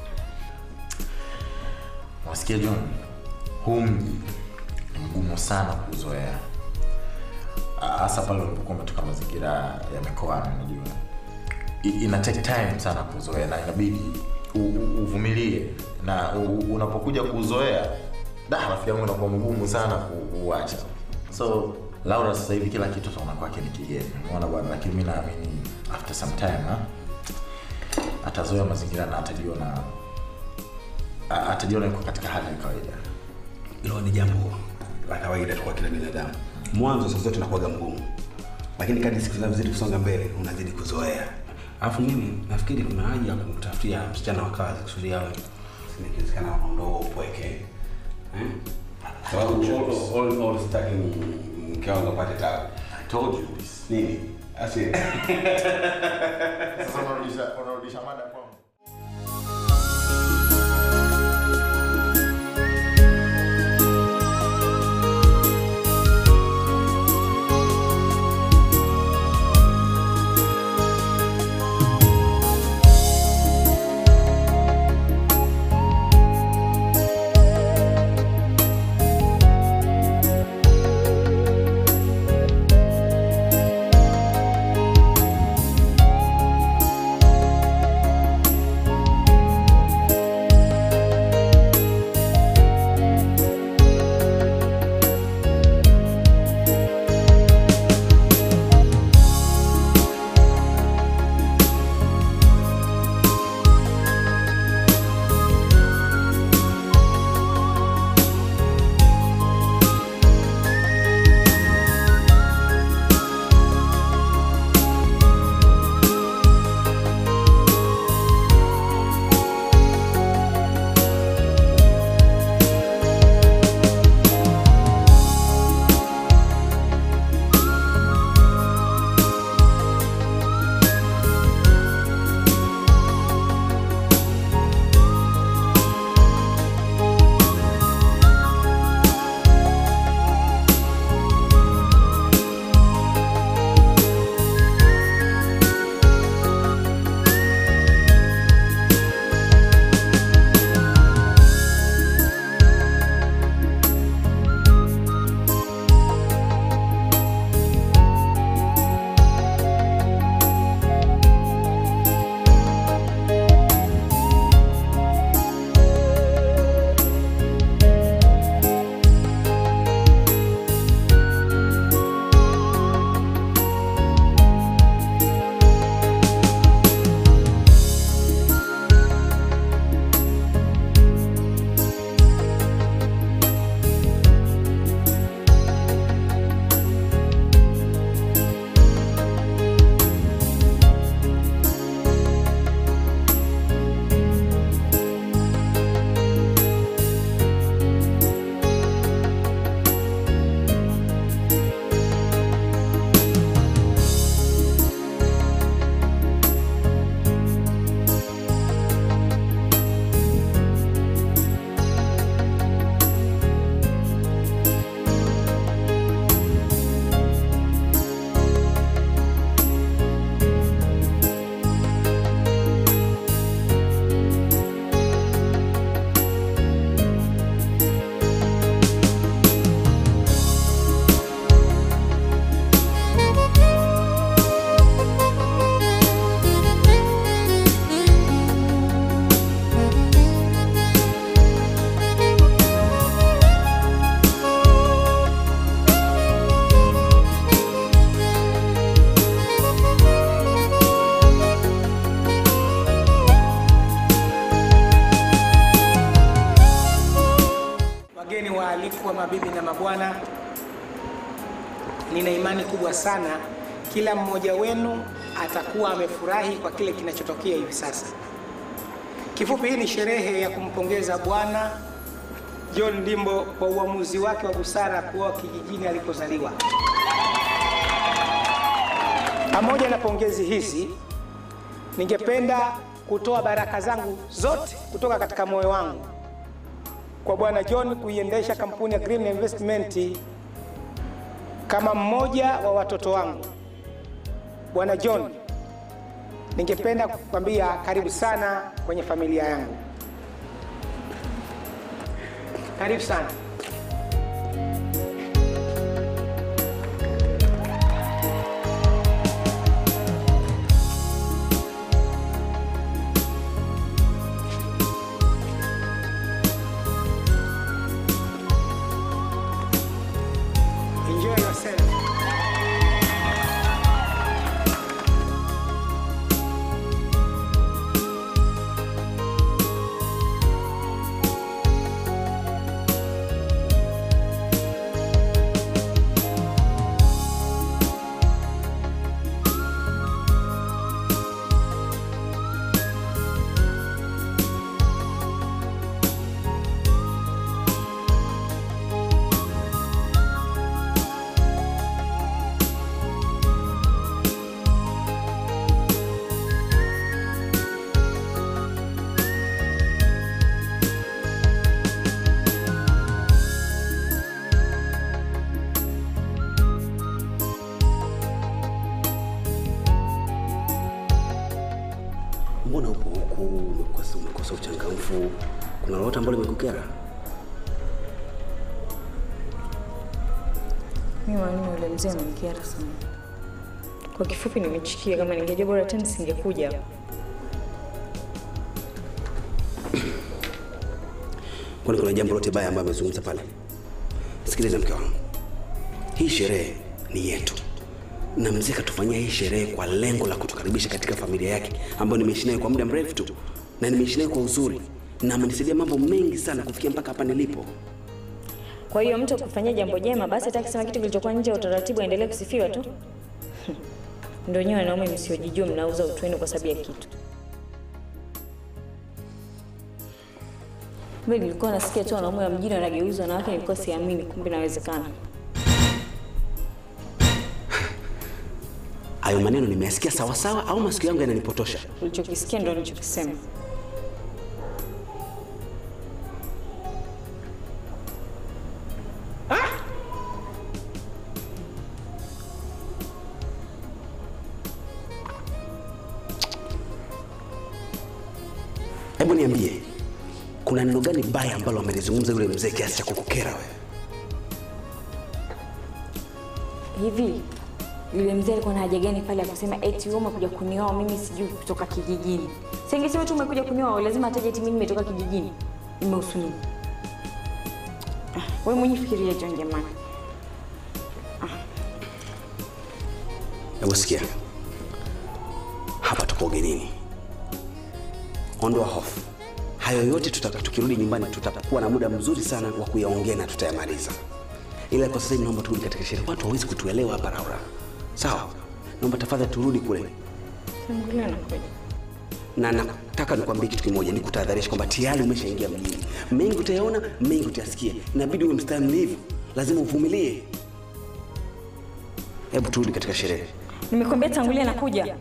[SPEAKER 9] Wasikia John, huu mji ni mgumu sana kuzoea, hasa pale unapokuwa umetoka mazingira ya mikoani. Unajua, I- ina take time sana kuzoea na inabidi u- u- uvumilie, na u- unapokuja kuzoea, da, rafiki yangu inakuwa mgumu sana ku- kuuacha. So Laura sasa hivi kila kitu tunaona kwake ni kigeni, unaona bwana, lakini mimi naamini after some time ha? atazoea mazingira na atajiona a- atajiona yuko katika hali ya kawaida.
[SPEAKER 5] Hilo ni jambo la kawaida tu kwa kila binadamu. Mwanzo saa zote unakuwaga mgumu, lakini kadri siku zinavyozidi kusonga mbele unazidi kuzoea. Alafu mimi nafikiri kuna haja ya kumtafutia msichana wa kazi kusudi awe ikiwezekana ondoo upweke eh? Sababu all- all- all sitaki ni- mke wangu apate tabu. I told you this. Nini? Asi.
[SPEAKER 9] Sasa unarudisha unarudisha mada kwangu.
[SPEAKER 3] Bwana, nina imani kubwa sana kila mmoja wenu atakuwa amefurahi kwa kile kinachotokea hivi sasa. Kifupi, hii ni sherehe ya kumpongeza Bwana John Ndimbo kwa uamuzi wake wa busara kuoa kijijini alikozaliwa. Pamoja na pongezi hizi, ningependa kutoa baraka zangu zote kutoka katika moyo wangu kwa Bwana John kuiendesha kampuni ya Green Investment kama mmoja wa watoto wangu. Bwana John, ningependa kukwambia karibu sana kwenye familia yangu. Karibu sana. Enjoy yourself.
[SPEAKER 5] Mbona upo huku umekosa, umekosa uchangamfu? Kuna lolote ambalo limekukera?
[SPEAKER 8] Mimi mwalimu yule mzee amenikera sana. Kwa kifupi nimechikia, kama ningejua bora tena singekuja hapa.
[SPEAKER 5] Kwani kuna jambo lote baya ambalo amezungumza pale? Sikiliza mke wangu, hii sherehe ni yetu, na mzee katufanyia hii sherehe kwa lengo la kutukaribisha katika familia yake ambayo nimeishi naye kwa muda mrefu tu, na nimeishi naye kwa uzuri, na amenisaidia mambo mengi sana kufikia mpaka hapa nilipo.
[SPEAKER 8] Kwa hiyo mtu akufanyia jambo jema, basi hata akisema kitu kilichokuwa nje ya utaratibu aendelee kusifiwa tu. Ndio nyewe wanaume msiojijua mnauza utu wenu kwa sababu ya kitu. Mimi nilikuwa nasikia tu wanaume wa mjini wanageuza wanawake, nilikuwa siamini, kumbe inawezekana.
[SPEAKER 5] Hayo maneno nimeyasikia sawasawa au masikio yangu yananipotosha?
[SPEAKER 8] Ulichokisikia ndio nilichokisema.
[SPEAKER 5] Hebu niambie, kuna neno gani baya ambalo amelizungumza yule mzee kiasi cha kukukera wewe?
[SPEAKER 8] Hivi yule mzee alikuwa na haja gani pale ya kusema eti wewe umekuja kunioa mimi sijui kutoka kijijini? Singesema tu umekuja kunioa, lazima ataje eti mimi nimetoka kijijini. Imehusu nini? Ah, Wewe mwenyewe fikiria John jamani.
[SPEAKER 5] Hebu sikia, hapa tupo ugenini, ondoa hofu. Hayo yote tutaka, tukirudi nyumbani tutakuwa na muda mzuri sana wa kuyaongea na tutayamaliza, ila kwa sasa hivi naomba turudi katika sherehe. Watu hawezi kutuelewa hapa Laura, sawa? Naomba tafadhali turudi kule,
[SPEAKER 8] Tangulia na kweli.
[SPEAKER 5] na nataka nikwambie kitu kimoja, nikutahadharisha kwamba tayari umeshaingia mjini. Mengi utayaona, mengi utayasikia, inabidi uwe mstahimilivu, lazima uvumilie. Hebu turudi katika sherehe.
[SPEAKER 8] Nimekwambia tangulia na kuja.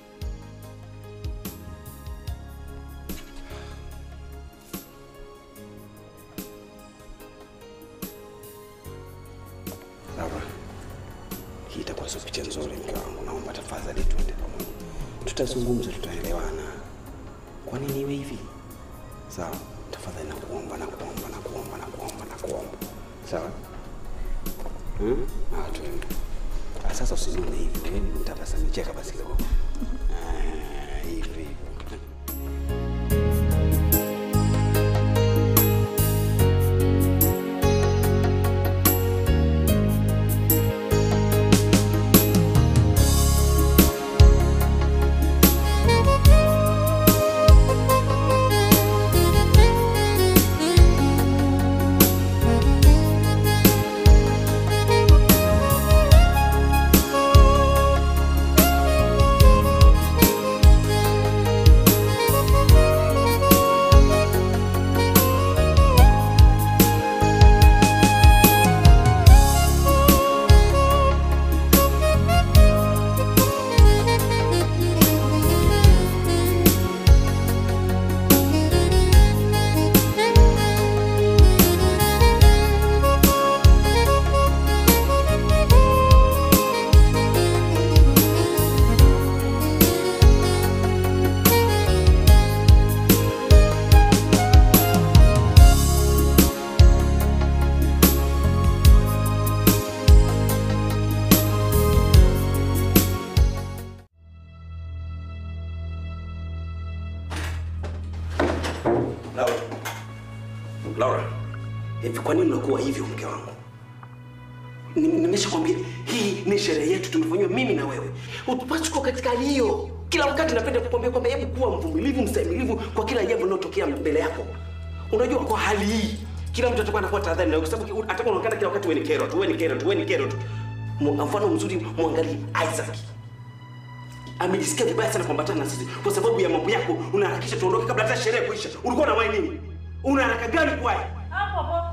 [SPEAKER 5] Laura, hii itakuwa sio picha nzuri mke wangu, naomba tafadhali tuende pamoja, tutazungumza, tutaelewana. Kwa nini iwe hivi? Sawa, tafadhali nakuomba, nakuomba, nakuomba, nakuomba, nakuomba. Sawa? Hmm? Ah, tuende. Ah, sasa usinune hivi, wewe nitabasami, cheka basi kidogo. Ah, hivi. Hivi kwa nini unakuwa hivyo mke wangu? Ni- Nimeshakwambia hii ni sherehe yetu, tumefanyiwa mimi na wewe. Utupaswi kuwa katika hali hiyo. Kila wakati napenda kukwambia kwamba hebu kuwa mvumilivu, mstahimilivu kwa kila jambo linalotokea mbele yako. Unajua, kwa hali hii kila mtu atakuwa anakuwa tahadhari nawe, kwa sababu atakuwa unaonekana kila wakati wewe ni kero tu, wewe ni kero tu, wewe ni kero tu. Mu- Mfano mzuri, mwangalie Isaac amejisikia vibaya sana kuambatana na sisi kwa sababu ya mambo yako. Unaharakisha tuondoke kabla hata sherehe kuisha. Ulikuwa na wai nini? Una haraka gani kuwai?
[SPEAKER 8] Hapo hapo.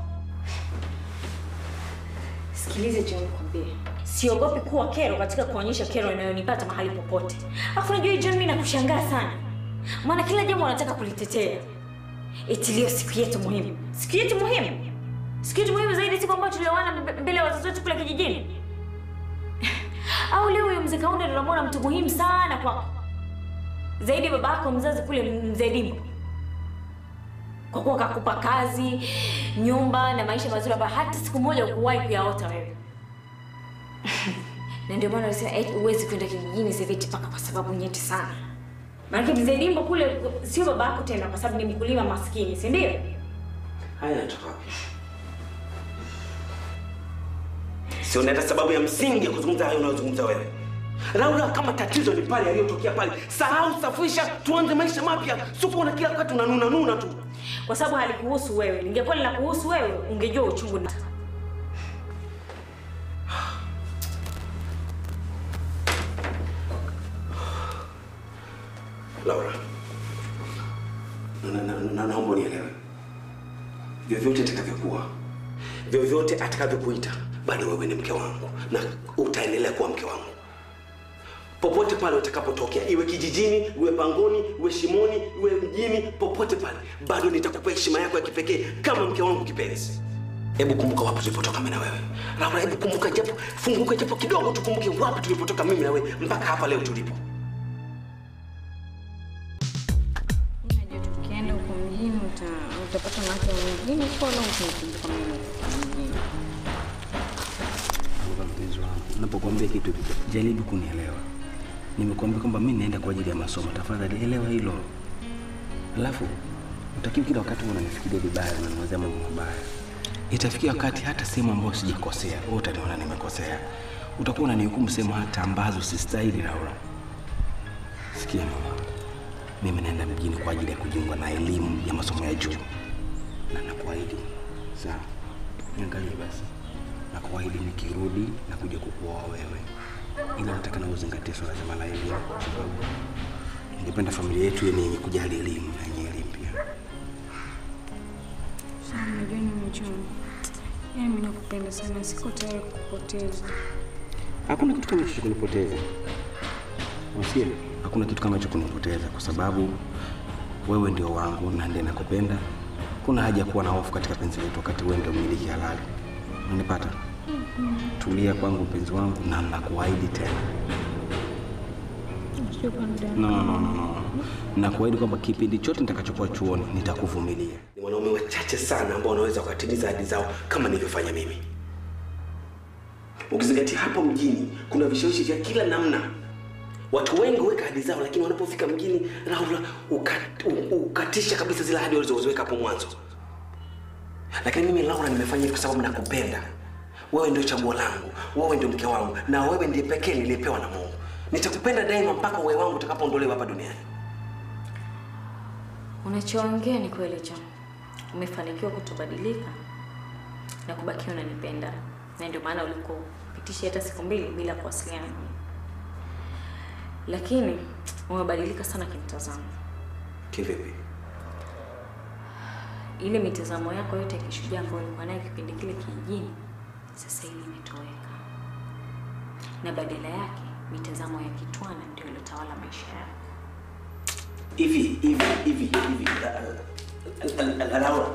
[SPEAKER 8] Sikilize John, nikwambie, siogopi kuwa kero katika kuonyesha kero inayonipata mahali popote. Alafu unajua hii John, mimi nakushangaa sana, maana kila jambo wanataka kulitetea. Eti leo siku yetu muhimu, siku yetu muhimu, siku yetu muhimu zaidi, siku ambayo tulioana mbe- mbele ya wazazi wetu kule kijijini. Au leo huyo mzee Kaunda ndio unamwona mtu muhimu sana kwako zaidi ya baba yako mzazi kule mzee Dimbo kwa kuwa kakupa kazi, nyumba na maisha mazuri ambayo hata siku moja ukuwahi kuyaota wewe. na ndio maana nasema eti huwezi kwenda kijijini sasa hivi mpaka kwa sababu nyeti sana. Maana mzee Dimbo kule sio baba yako tena, kwa sababu ni mkulima maskini, si ndio?
[SPEAKER 5] Haya yanatoka wapi? Sio hata sababu ya msingi ya kuzungumza hayo unayozungumza wewe. Laura, kama tatizo ni pale yaliyotokea pale, sahau, safisha, tuanze maisha mapya. Sio kuona kila wakati unanuna nuna tu.
[SPEAKER 8] Kwa sababu halikuhusu wewe. Lingekuwa linakuhusu wewe, ungejua uchungu na
[SPEAKER 5] Laura, na- na- na- naomba unielewe, vyovyote atakavyokuwa, vyovyote atakavyokuita, bado wewe ni mke wangu na utaendelea kuwa mke wangu popote pale utakapotokea, iwe kijijini, iwe pangoni, iwe shimoni, iwe mjini, popote pale, bado nitakupa heshima yako ya kipekee kama mke wangu kipenzi. Hebu kumbuka wapi tulipotoka mimi na wewe. Laura, hebu kumbuka japo, funguka japo kidogo, tukumbuke wapi tulipotoka mimi na wewe mpaka hapa leo tulipo.
[SPEAKER 8] Unajua tukienda huko mjini uta- utapata mke mwingine kwa na ukumbuka mimi mjini.
[SPEAKER 3] Kwa mpenzi wangu, napokuambia kitu jaribu kunielewa. Nimekuambia kwamba mimi naenda kwa ajili ya masomo, tafadhali elewa hilo. Alafu utakiwa kila wakati uwe unanifikiria vibaya, unaniwazia mambo mabaya. Itafikia wakati hata sehemu ambayo sijakosea, wewe utaniona nimekosea. Utakuwa unanihukumu sehemu hata ambazo sistahili, Laura. Sikia mama, mimi naenda mjini kwa ajili ya kujiunga na elimu ya masomo ya juu, na nakuahidi, sawa? Niangalie basi na kuahidi nikirudi na kuja kukuoa wewe, ila nataka na uzingatie swala zima la elimu, kwa sababu ningependa familia yetu iwe ni yenye kujali elimu na yenye elimu pia.
[SPEAKER 10] Sawa, unajua nimechoma. Yaani mimi nakupenda sana, siko tayari kukupoteza.
[SPEAKER 3] Hakuna kitu kama hicho cha kunipoteza, usia, hakuna kitu kama hicho kunipoteza, kwa sababu wewe ndio wangu na ndiye nakupenda. Kuna haja ya kuwa na hofu katika penzi letu wakati wewe ndio mmiliki halali. Unanipata? Tulia kwangu mpenzi wangu, na nakuahidi tena
[SPEAKER 10] Shukrani dada.
[SPEAKER 3] No, no, no, no. Nakuahidi kwamba kipindi chote nitakachokuwa chuoni nitakuvumilia.
[SPEAKER 5] Ni wanaume wachache sana ambao wanaweza wakatimiza ahadi zao kama nilivyofanya mimi. Ukizingatia hapo mjini kuna vishawishi vya kila namna. Watu wengi huweka ahadi zao, lakini wanapofika mjini, Laura, ukat, u- ukatisha kabisa zile ahadi walizoziweka hapo mwanzo. Lakini mimi Laura, nimefanya hivi kwa sababu nakupenda. Wewe ndio chaguo langu, wewe ndio mke wangu, na wewe ndiye pekee niliyepewa na Mungu. Nitakupenda daima mpaka uhai wangu utakapoondolewa hapa duniani.
[SPEAKER 8] Unachoongea ni kweli John. Umefanikiwa kutobadilika na kubakia unanipenda, na ndio maana ulikopitisha hata siku mbili bila kuwasiliana nami. Lakini umebadilika sana kimtazamo.
[SPEAKER 5] Kivipi?
[SPEAKER 8] Ile mitazamo yako yote ya kishujaa ambayo ulikuwa nayo kipindi kile kijijini, sasa hivi imetoweka, na badala yake mitazamo ya kitwana ndio iliyotawala maisha yako.
[SPEAKER 5] hivi hivi hivi hivi la- la- la- la- Laura,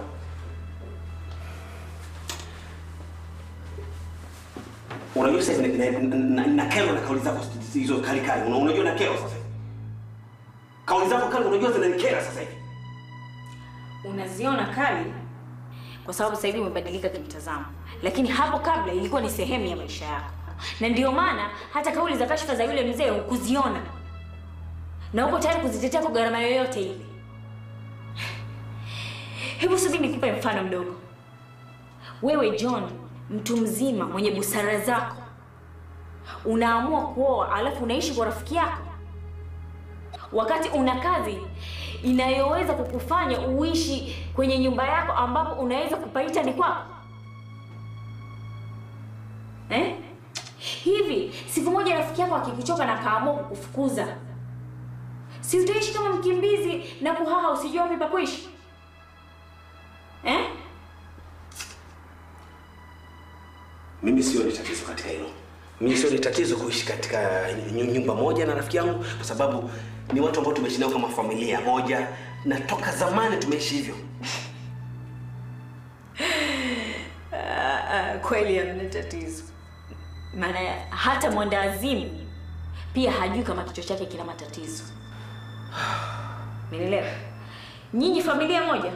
[SPEAKER 5] unajua sasa na, na, na, na kero na kauli zako hizo kali kali, Una- unajua na kero sasa hivi. kauli zako kali, unajua zinanikera sasa hivi.
[SPEAKER 8] unaziona kali kwa sababu sasa hivi umebadilika kimtazamo, lakini hapo kabla ilikuwa ni sehemu ya maisha yako, na ndio maana hata kauli za kashfa za yule mzee hukuziona na uko tayari kuzitetea kwa gharama yoyote ile. Hebu subiri nikupe mfano mdogo. Wewe John, mtu mzima mwenye busara zako, unaamua kuoa alafu unaishi kwa rafiki yako, wakati una kazi inayoweza kukufanya uishi kwenye nyumba yako ambapo unaweza kupaita ni kwako eh? Hivi siku moja rafiki yako akikuchoka na kaamua kukufukuza, si utaishi kama mkimbizi na kuhaha usijua wapi pa kuishi eh?
[SPEAKER 5] Mimi sioni tatizo katika hilo. Mimi sioni tatizo kuishi katika nyu- nyumba moja na rafiki yangu, kwa sababu ni watu ambao tumeishi nao kama familia moja, na toka zamani tumeishi hivyo.
[SPEAKER 8] Ah, ah, kweli hamna tatizo, maana hata mwendawazimu pia hajui kama kichwa chake kina matatizo. Umenielewa? Nyinyi familia moja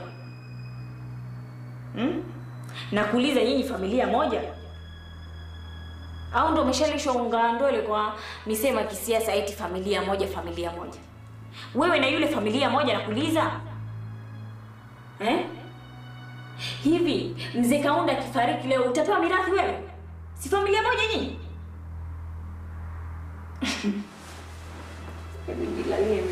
[SPEAKER 8] hmm? Nakuuliza, nyinyi familia moja au ndo umeshalishwa unga wa ndole kwa misemo ya kisiasa eti familia moja, familia moja? Wewe na yule familia moja, nakuuliza eh? Hivi mzee Kaunda akifariki leo utapewa mirathi wewe? Si familia moja nyinyi? Nijilalie mimi.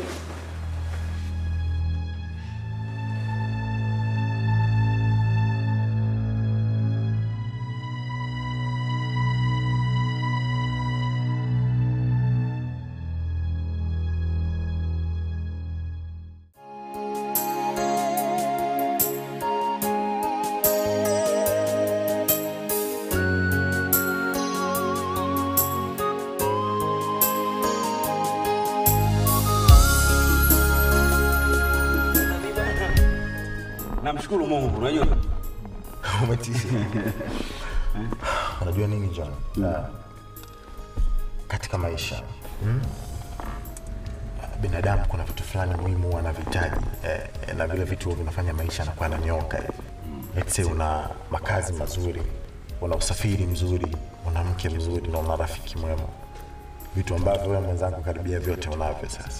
[SPEAKER 5] Namshukuru Mungu, unajua
[SPEAKER 4] Umetisha. Unajua nini John? Uh, katika maisha hmm? binadamu kuna vitu fulani muhimu wanavihitaji eh, eh, na vile vitu vinafanya maisha yanakuwa yananyoka hivi. Let's say una makazi mazuri, una usafiri mzuri, una mke mzuri na una rafiki mwema, vitu ambavyo wewe mwenzangu karibia vyote unavyo sasa.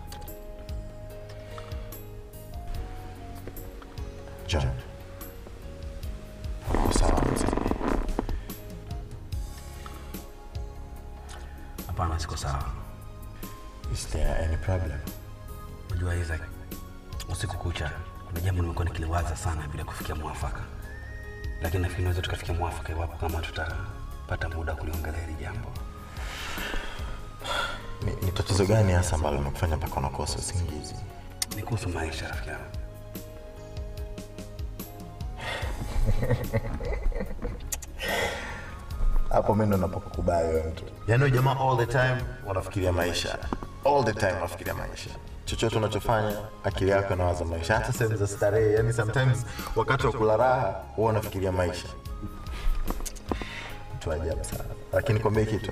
[SPEAKER 4] John, uko sawa mzee?
[SPEAKER 5] hapana, siko sawa.
[SPEAKER 4] Is there any problem?
[SPEAKER 5] Unajua Isaac, usiku kucha kuna jambo nimekuwa nikiliwaza sana bila kufikia mwafaka, lakini nafikiri naweza tukafikia mwafaka iwapo kama tutapata muda wa kuliongelea hili jambo.
[SPEAKER 4] Ni, ni tatizo gani hasa ambalo limekufanya mpaka unakosa usingizi?
[SPEAKER 5] Ni kuhusu maisha, rafiki yangu.
[SPEAKER 4] Hapo mimi ndo napokukubali wewe mtu. Yaani wewe jamaa all the time unafikiria maisha. All the time unafikiria maisha. Chochote unachofanya akili yako inawaza maisha. Hata sehemu za starehe, yani sometimes wakati wa kula raha huwa unafikiria maisha. Mtu wa ajabu sana. Lakini kwambie kitu.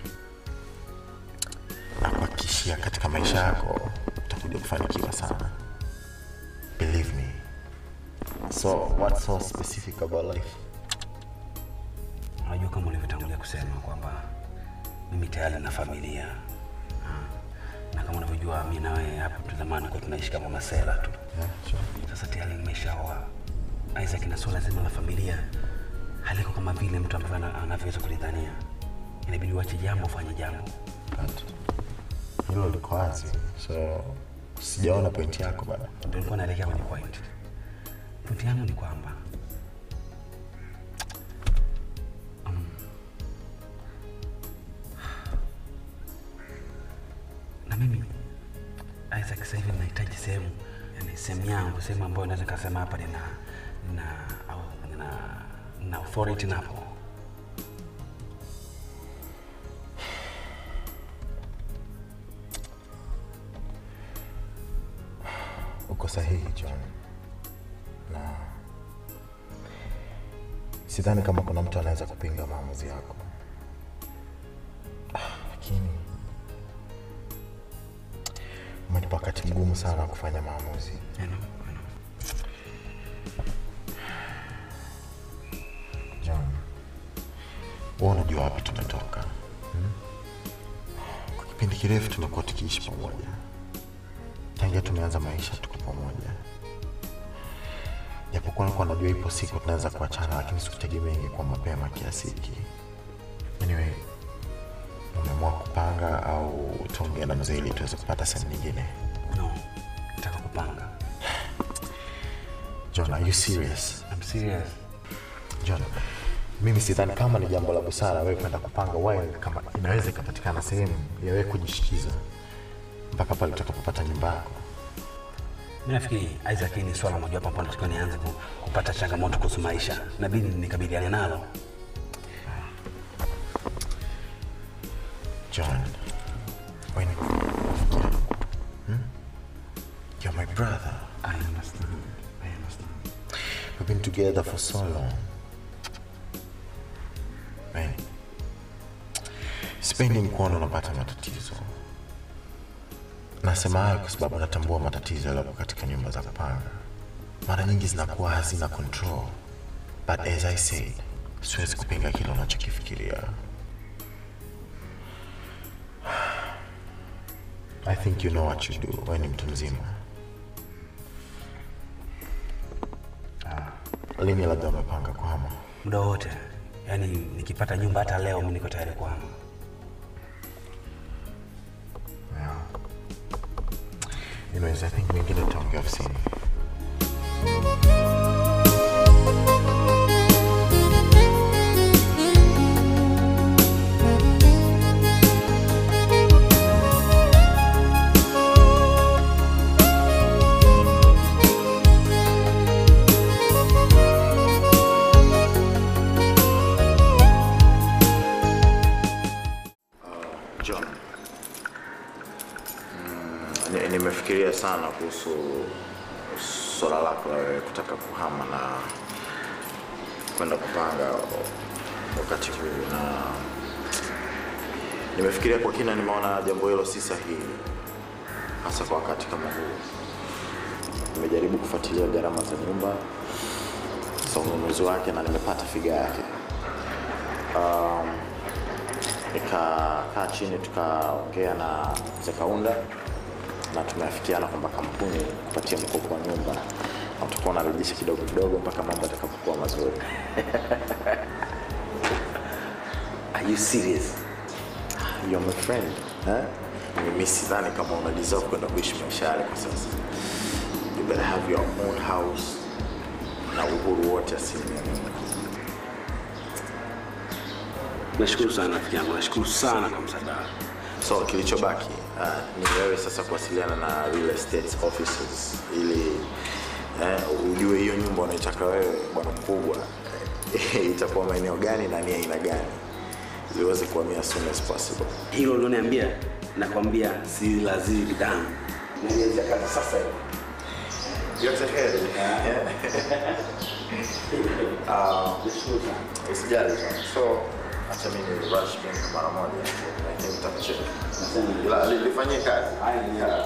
[SPEAKER 4] Nakuhakikishia katika maisha yako utakuja kufanikiwa sana. Believe me. So what's so specific about life?
[SPEAKER 5] Unajua kama ulivyotangulia kusema kwamba mimi tayari na familia Ah. na kama unavyojua mi na wewe hapo tu zamani kwa tunaishi kama masela tu. Sasa tayari nimeshaoa Isaac, na suala zima la familia haliko kama vile mtu ambavyo ana- anavyoweza kulidhania. Inabidi uache jambo ufanye jambo.
[SPEAKER 4] Hilo liko wazi, so sijaona pointi yako bana.
[SPEAKER 5] Ndio nilikuwa naelekea kwenye point. Point yangu ni kwamba um, na mimi Isaac sasa hivi nahitaji sehemu, yani sehemu yangu, sehemu ambayo naweza nikasema hapa nina nina au nina nina authority napo.
[SPEAKER 4] Uko sahihi John, na sidhani kama kuna mtu anaweza kupinga maamuzi yako, Ah, lakini umenipa wakati mgumu sana wa kufanya maamuzi.
[SPEAKER 5] I know, I know.
[SPEAKER 4] John, wewe unajua wapi tumetoka hmm? Kwa kipindi kirefu tumekuwa tukiishi pamoja, tangia tumeanza maisha tuko pamoja, japokuwa nilikuwa najua ipo siku tunaweza kuachana, lakini sikutegemea ingekuwa mapema kiasi hiki. Anyway, umeamua kupanga au tuongee na mzee ili tuweze kupata sehemu nyingine?
[SPEAKER 5] No, nataka kupanga.
[SPEAKER 4] John, are you serious?
[SPEAKER 5] I'm serious.
[SPEAKER 4] John, mimi sidhani kama ni jambo la busara wewe kwenda kupanga while kama inaweza ikapatikana sehemu ya wewe kujishikiza mpaka pale utakapopata nyumba yako.
[SPEAKER 5] Mimi nafikiri Isaac, hii ni swala mojawapo ambalo natakiwa nianze ku- kupata changamoto kuhusu maisha, nabidi nikabiliane nalo.
[SPEAKER 4] John, when hmm? You're my brother.
[SPEAKER 5] I understand. I understand.
[SPEAKER 4] We've been together for so long. Man, sipendi nikuona unapata matatizo. Nasema hayo kwa sababu natambua matatizo yaliyopo katika nyumba za kupanga. Mara nyingi zinakuwa hazina control. But as I said, siwezi kupinga kile unachokifikiria. I think you know what you do. Wewe ni mtu mzima. Lini labda umepanga kuhama?
[SPEAKER 5] Muda wote, yaani nikipata nyumba hata leo, mimi niko tayari kuhama.
[SPEAKER 4] Yeah. Anyways, I think mengine tutaongea ofisini. John, mm, ni- nimefikiria sana kuhusu swala lako la wewe kutaka kuhama na kwenda kupanga wakati huu, na nimefikiria kwa kina, nimeona jambo hilo si sahihi, hasa kwa wakati kama huu. Nimejaribu kufuatilia gharama za nyumba za ununuzi wake na nimepata figa yake. Um, nikakaa chini tukaongea na mzee Kaunda na tumeafikiana kwamba kampuni kupatia mkopo wa nyumba na tutakuwa unarejesha kidogo kidogo mpaka mambo yatakapokuwa mazuri.
[SPEAKER 5] Are you serious?
[SPEAKER 4] You're my friend. Eh? Mimi sidhani kama una deserve kwenda kuishi maisha yale kwa sasa. You better have your own house na uhuru wote asilimia mia.
[SPEAKER 5] Nashukuru sana rafiki yangu, nashukuru sana kwa msaada wako.
[SPEAKER 4] So kilichobaki uh, ni wewe sasa kuwasiliana na real estate offices ili eh, ujue hiyo nyumba unaitaka wewe bwana mkubwa eh, itakuwa maeneo gani na ni aina gani ili uweze kuhamia as soon as possible.
[SPEAKER 5] Hilo ulioniambia, nakwambia si lazima damu. Nalianza kazi sasa hivi.
[SPEAKER 4] Yote heri. Uh, usijali sana. So acha mimi rush bank mara moja. I think nitakucheck. Ila li- lifanyie kazi. Yeah.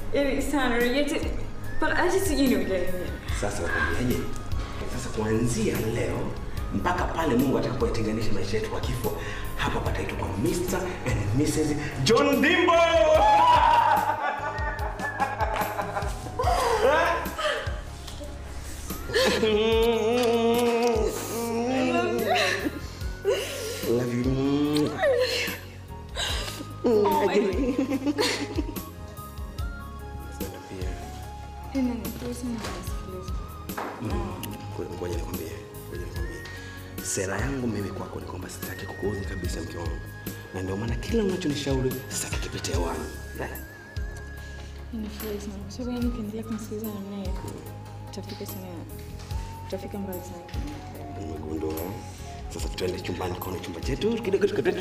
[SPEAKER 8] Yaani sana yote. But hata sijui niongee nini.
[SPEAKER 5] Sasa nakwambiaje? Sasa kuanzia leo mpaka pale Mungu atakapoyatenganisha maisha yetu kwa kifo, hapa pataitwa kwa Mr. and Mrs. John Dimbo. Love you.
[SPEAKER 8] Oh my
[SPEAKER 5] Ngoja ngoja nikwambie, ngoja nikwambie. Sera yangu mimi kwako ni kwamba sitaki kukuudhi kabisa mke wangu, na ndio maana kila unachonishauri sitaki kipite hewani. Eh?
[SPEAKER 8] Ninafurahi sana kwa sababu yani ukiendelea kumsikiliza namna hiyo utafika sana utafika mbali sana.
[SPEAKER 5] Nimegundua. Sasa tuende chumbani, kona chumba chetu kidogo tukatende.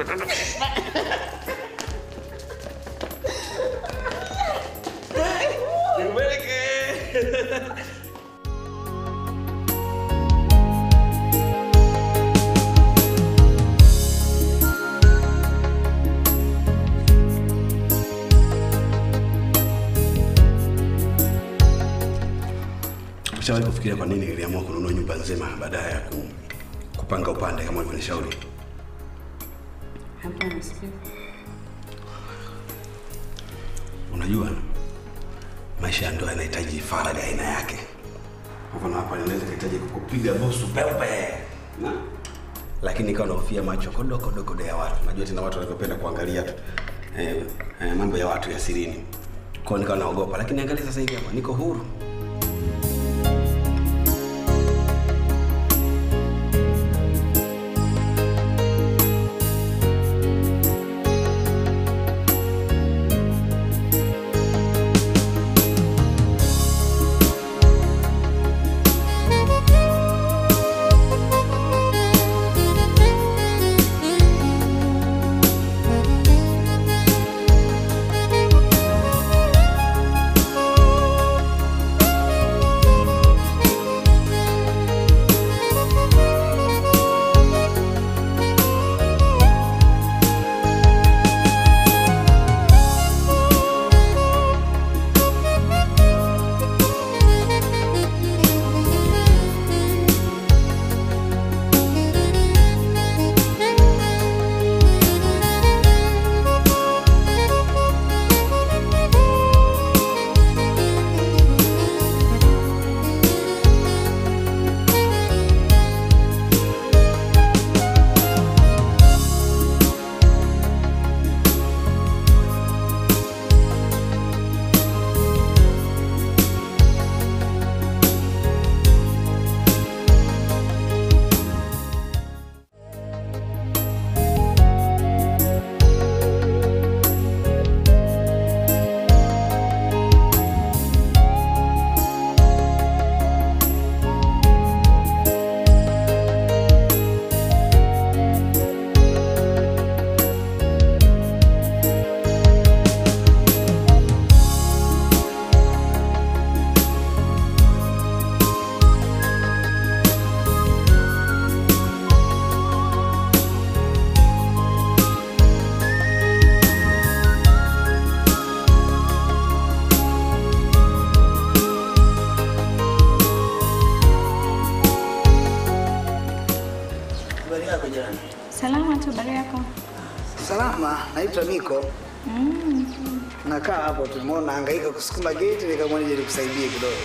[SPEAKER 5] Ushawahi kufikiria kwa nini niliamua kununua nyumba nzima badala ya ku, kupanga upande kama ulivyonishauri?
[SPEAKER 8] Hapana, sipendi.
[SPEAKER 5] Unajua, maisha ya ndoa yanahitaji faraja aina yake. Kwa mfano hapa ninaweza kuhitaji kukupiga busu pepe na lakini ikawa nahofia macho kodo kodo kodo ya watu. Najua tena watu wanavyopenda kuangalia tu eh, eh, mambo ya watu ya sirini. Kwa hiyo nikawa naogopa, lakini angalia sasa hivi hapa niko huru.
[SPEAKER 11] Habari yako jirani?
[SPEAKER 8] Salama tu, habari yako?
[SPEAKER 11] Salama, naitwa Niko.
[SPEAKER 8] Mm.
[SPEAKER 11] Nakaa hapo tu, nimeona nahangaika kusukuma geti, nikaamua nije nikusaidie kidogo.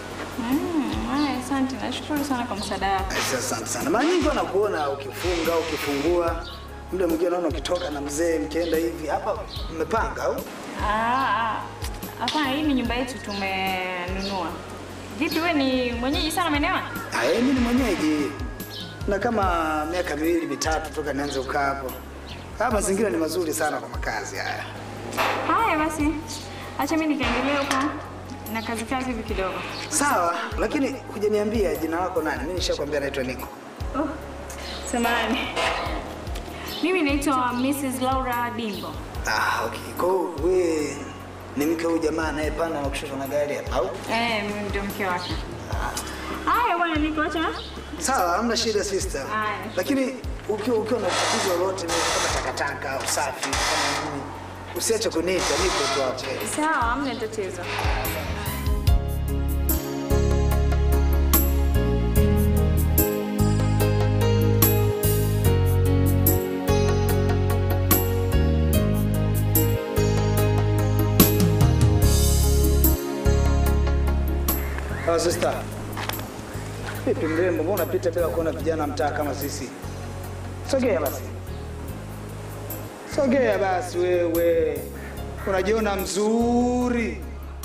[SPEAKER 8] Mm, haya, asante. Nashukuru sana kwa msaada wako.
[SPEAKER 11] Aisee, Asante sana. Mara nyingi wanakuona ukifunga, ukifungua, muda mwingine naona ukitoka na mzee mkienda hivi. Hapa mmepanga au?
[SPEAKER 8] Ah, ah. Hapana, hii ni nyumba yetu tumenunua. Vipi, wewe ni mwenyeji sana maeneo haya?
[SPEAKER 11] Ah, eh, mimi ni mwenyeji na kama miaka miwili mitatu toka nianze kukaa hapo. Haya mazingira ni mazuri sana kwa makazi haya.
[SPEAKER 8] Haya basi, acha mimi nikaendelea huko na kazi kazi hivi kidogo.
[SPEAKER 11] Sawa, lakini hujaniambia jina lako nani? Mimi nishakwambia naitwa Niko.
[SPEAKER 8] Oh, samahani. Mimi naitwa Mrs. Laura Dimbo.
[SPEAKER 11] Ah, okay. Kwa hiyo wewe ni mke huyu jamaa anayepanda na kushushwa na gari hapa au?
[SPEAKER 8] Eh, mimi ndio mke wake. Haya bwana, niko acha.
[SPEAKER 11] Sawa, hamna shida sister.
[SPEAKER 8] Haya.
[SPEAKER 11] Lakini ukiwa ukiwa na tatizo lolote kama takataka, usafi, kama nini, usiache kuniita, nipo tu hapo.
[SPEAKER 10] Sawa, hamna tatizo.
[SPEAKER 11] Oh, sister. Vipi mrembo, mbona unapita bila kuona vijana mtaa kama sisi? Sogea basi. Sogea basi wewe. Unajiona mzuri.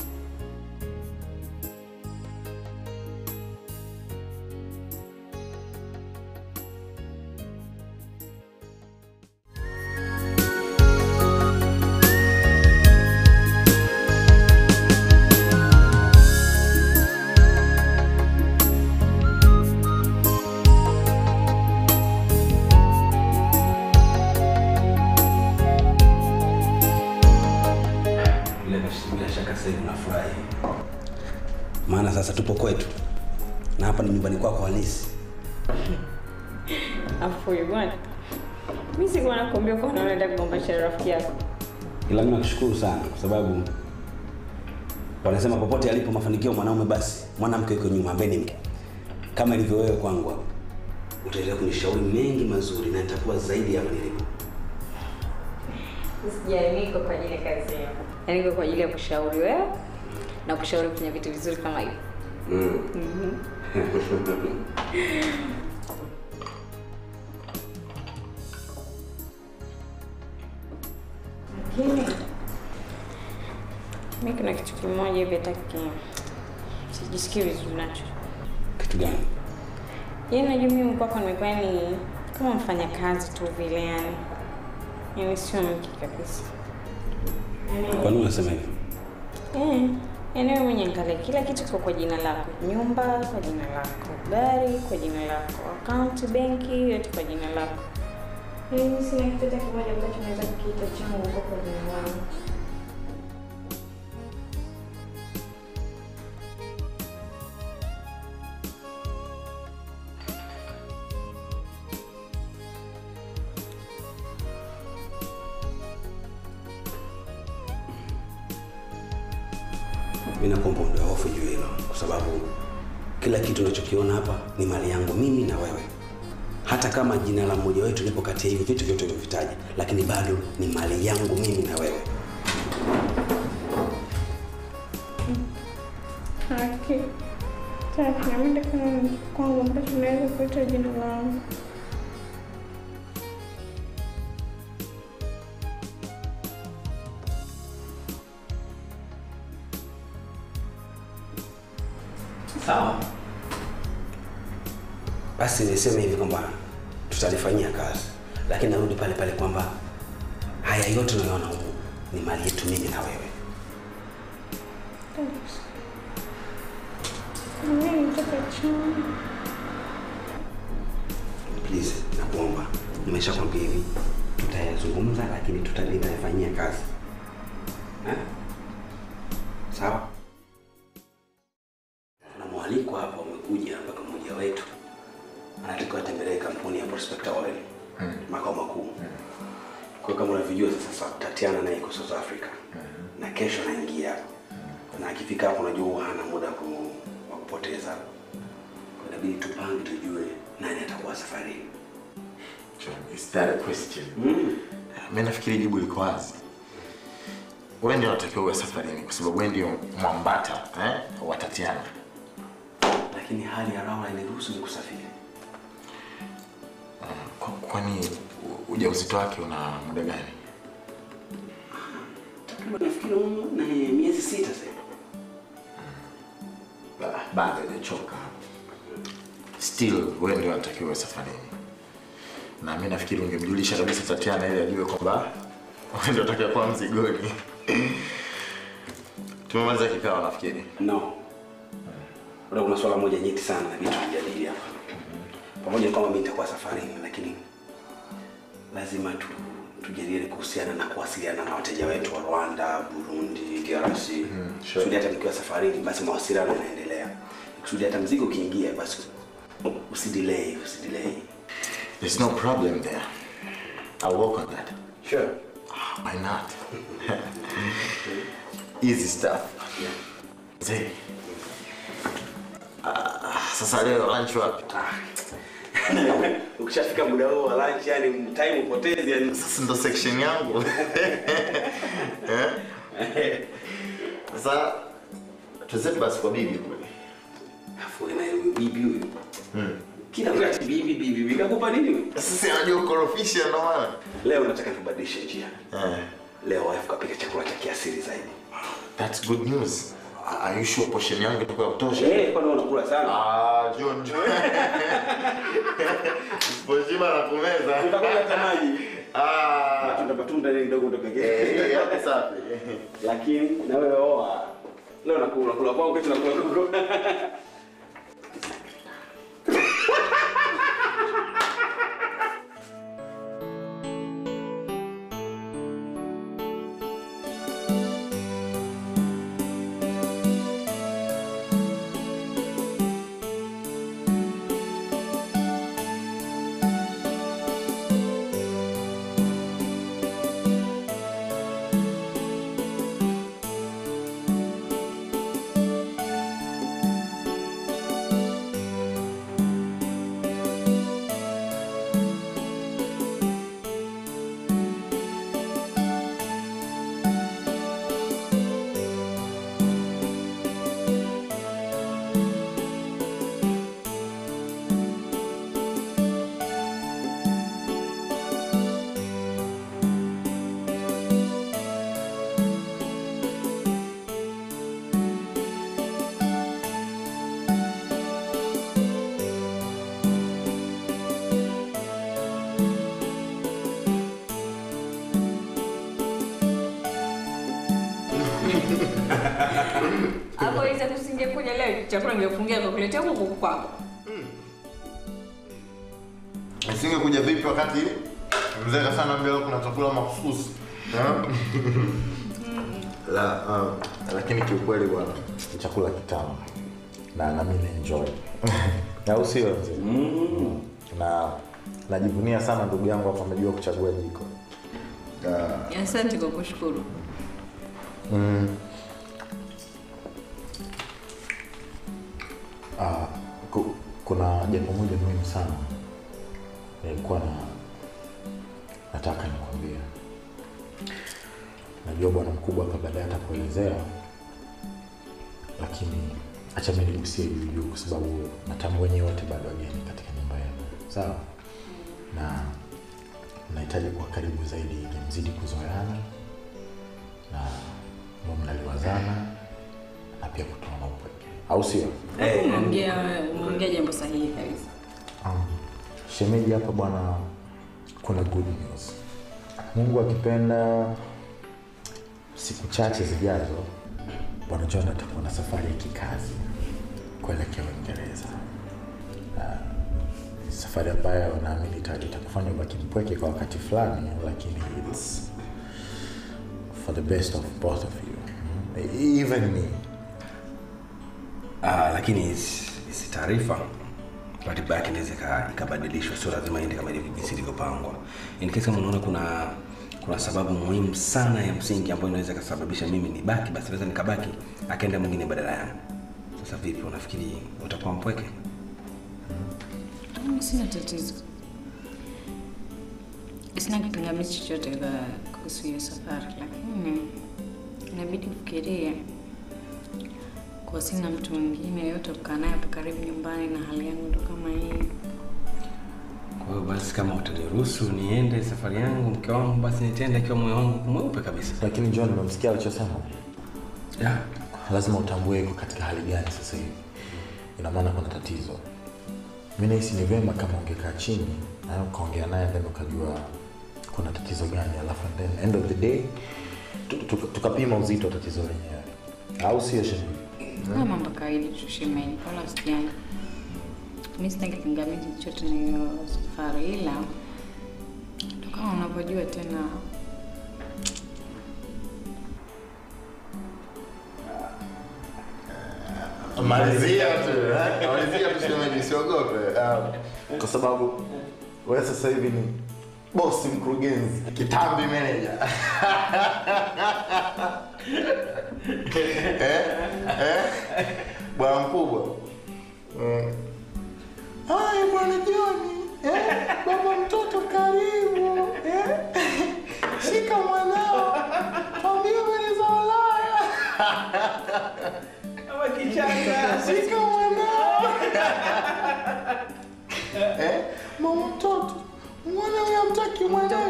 [SPEAKER 5] Bila, bila shaka sasa hivi unafurahi, maana sasa tupo kwetu na hapa ni nyumbani kwako halisi.
[SPEAKER 8] Afu huyu bwana, mi sikuwa nakwambia kwa unaenda kugombesha rafiki yako.
[SPEAKER 5] Ila mimi nakushukuru sana kwa sababu wanasema popote alipo mafanikio mwanaume, basi mwanamke yuko nyuma, ambaye ni mke. Kama ilivyo wewe kwangu hapa, utaendelea kunishauri mengi mazuri na nitakuwa zaidi hapa nilipo.
[SPEAKER 8] Sijai, niko kwa ajili ya kazi yako, yaani niko kwa ajili ya kushauri wewe na kushauri kufanya vitu vizuri kama hivi.
[SPEAKER 5] Mm.
[SPEAKER 8] Mhm. Lakini mi kuna kitu kimoja hivi hata ki- sijisikii vizuri nacho.
[SPEAKER 5] Kitu gani?
[SPEAKER 8] Yaani najua mimi kwako nimekuwa ni kama mfanya kazi tu vile yani. Yaani sio mke kabisa.
[SPEAKER 5] Kwa nini unasema hivyo?
[SPEAKER 8] Eh, yaani wewe mwenye angalia kila kitu kiko kwa jina lako. Nyumba kwa jina lako, gari kwa jina lako, akaunti benki yote kwa jina lako. Yaani mimi sina kitu hata kimoja ambacho naweza kukiita changu huko kwa jina langu.
[SPEAKER 5] Mimi nakuomba ondoa hofu juu hilo, kwa sababu kila kitu unachokiona hapa ni mali yangu mimi na wewe. Hata kama jina la mmoja wetu lipo kati ya hivyo vitu vyote ulivyovitaja, lakini bado ni mali yangu mimi na wewe.
[SPEAKER 10] Haki. Sasa naenda kama kwangu ambacho naweza kuita jina langu.
[SPEAKER 5] Sawa. Basi niseme hivi kwamba tutalifanyia kazi, lakini narudi pale pale kwamba haya yote unayoona humu ni mali yetu mimi na wewe.
[SPEAKER 10] Mimi nataka changu.
[SPEAKER 5] Please, nakuomba, nimeshakwambia hivi, tutayazungumza lakini tutalifanyia kazi eh? Sawa. Kuna mwaliko hapa umekuja mpaka mmoja wetu anatakiwa atembelee kampuni ya Prospector Oil makao makuu. Kwa hiyo kama unavyojua sasa, Tatiana naye iko South Africa na kesho anaingia hapa, na akifika hapo, unajua huwa hana muda wa ku- wa kupoteza. Kwa hiyo inabidi tupange, tujue nani atakuwa safarini.
[SPEAKER 9] Is that a question? Mimi nafikiri jibu liko wazi. Wewe ndio unatakiwa uwe safarini kwa sababu wewe ndio mwambata eh, wa Tatiana.
[SPEAKER 5] Lakini hali ya Laura iniruhusu ni kusafiri.
[SPEAKER 9] Kwa- Kwani u- ujauzito wake una muda gani?
[SPEAKER 5] Takriban nafikiri um, na miezi sita sasa.
[SPEAKER 9] Ba- Bado hajachoka. Still wewe ndio unatakiwa uwe safarini. Na mimi nafikiri ungemjulisha kabisa Tatiana ili ajue kwamba wewe ndio unatakiwa kuwa mzigoni. Tumemaliza kikao nafikiri.
[SPEAKER 5] No. Bado kuna swala moja nyeti sana na vitu tujadili hapa. Pamoja na kwamba mimi nitakuwa safarini, lakini lazima tu tujadili kuhusiana na kuwasiliana na wateja wetu wa Rwanda, Burundi, DRC.
[SPEAKER 9] sure.
[SPEAKER 5] Kusudi hata nikiwa safarini, basi mawasiliano yanaendelea. Kusudi hata mzigo ukiingia, basi usidelay, usidelay.
[SPEAKER 9] There's no problem there. I'll work on that.
[SPEAKER 5] Sure.
[SPEAKER 9] Why not? Easy stuff. Mzee. Ah, sasa leo lunch wapi?
[SPEAKER 5] Ukishafika muda huo wa lunch, yani time upotezi yani.
[SPEAKER 9] Sasa ndo section yangu. Eh? Sasa tuzetu basi kwa bibi kule.
[SPEAKER 5] Afu na huyu bibi huyu. Kila wakati bibi bibi bibi kakupa nini huyu?
[SPEAKER 9] Sasa anajua kukorofisha ndo maana.
[SPEAKER 5] Leo nataka tubadilishe njia.
[SPEAKER 9] Eh.
[SPEAKER 5] Leo wife kapika chakula cha kiasili zaidi.
[SPEAKER 9] That's good news. Are you sure portion yangu itakuwa ya kutosha?
[SPEAKER 5] Eh, kwani unakula sana?
[SPEAKER 9] Ah, John. John. Usipojima na kumeza.
[SPEAKER 5] Utakuwa hata maji.
[SPEAKER 9] Ah.
[SPEAKER 5] Matunda matunda ile kidogo ndo pekee.
[SPEAKER 9] Eh, hiyo hapo safi.
[SPEAKER 5] Lakini na wewe oa. Leo nakula kula kwangu kesho nakula kwako.
[SPEAKER 8] Hapo hizo tusingekuja leo chakula ningefungia kwa kuletea huko kwako.
[SPEAKER 9] Nisingekuja vipi wakati mzee kasana mbele kuna chakula mahususi. Eh? La, uh, lakini kiukweli bwana ni chakula kitamu na na mimi enjoy. Au sio mzee? Mm. Na najivunia sana ndugu yangu hapa amejua kuchagua jiko. Uh,
[SPEAKER 8] Asante kwa kushukuru.
[SPEAKER 9] Mm. Ah, ku, kuna jambo moja muhimu sana nilikuwa na nataka nikwambie. Najua bwana mkubwa hapa baadaye atakuelezea, lakini acha mimi nigusie juu juu, kwa sababu natambua wenyewe wote bado wageni katika nyumba yenu, sawa? Na nahitaji kuwa karibu zaidi ili mzidi kuzoeana na mwe mnaliwazana na pia kutoana upweke, au sio?
[SPEAKER 8] Umeongea umeongea jambo sahihi kabisa.
[SPEAKER 9] Um, shemeji hapa bwana, kuna good news. Mungu akipenda, siku chache zijazo, bwana John atakuwa na safari ya kikazi kuelekea Uingereza. Uh, safari ambayo naamini ita- itakufanya ubaki mpweke kwa wakati fulani, lakini it's for the best of both of you, Mm. even me.
[SPEAKER 5] Ah, lakini hizi hizi taarifa ratiba yake inaweza ika- ikabadilishwa, sio lazima iende kama ilivyo jinsi ilivyopangwa. In case kama unaona kuna kuna sababu muhimu sana ya msingi ambayo inaweza ikasababisha mimi nibaki, basi naweza nikabaki, akaenda mwingine badala yangu. Sasa vipi, unafikiri utakuwa mpweke?
[SPEAKER 8] Mm, Sina tatizo. Sina kipingamizi chochote kwa kuhusu hiyo safari, lakini inabidi ufikirie kwa sina mtu mwingine yote kukaa naye hapa karibu nyumbani na hali yangu ndo kama hii.
[SPEAKER 5] Kwa hiyo basi, kama utaniruhusu niende safari yangu, mke wangu, basi nitende akiwa moyo wangu mweupe kabisa.
[SPEAKER 9] Lakini John, umemsikia alichosema?
[SPEAKER 5] Yeah.
[SPEAKER 9] lazima utambue iko katika hali gani sasa hivi. Ina maana kuna tatizo. Mimi nahisi ni vyema kama ungekaa chini na ukaongea naye then ukajua kuna tatizo gani, alafu and then end of the day tu- tu- tukapima uzito wa tatizo lenyewe, au sio shemeji?
[SPEAKER 8] Kama mambo ya kawaida tu shemeji, wala usijali. Mimi sina kipingamizi chochote na hiyo safari, ila ndo kama unavyojua tena
[SPEAKER 9] Malizia tu, eh? malizia tu shemeji, usiogope. Um, kwa sababu wewe sasa hivi ni bosi mkurugenzi kitambi meneja eh? eh? bwana mkubwa mm. Haya bwana Joni, eh? baba mtoto karibu eh? shika mwanao mwambie habari za Ulaya shika mwanao eh? mama mtoto mwana huyo amtaki mwanao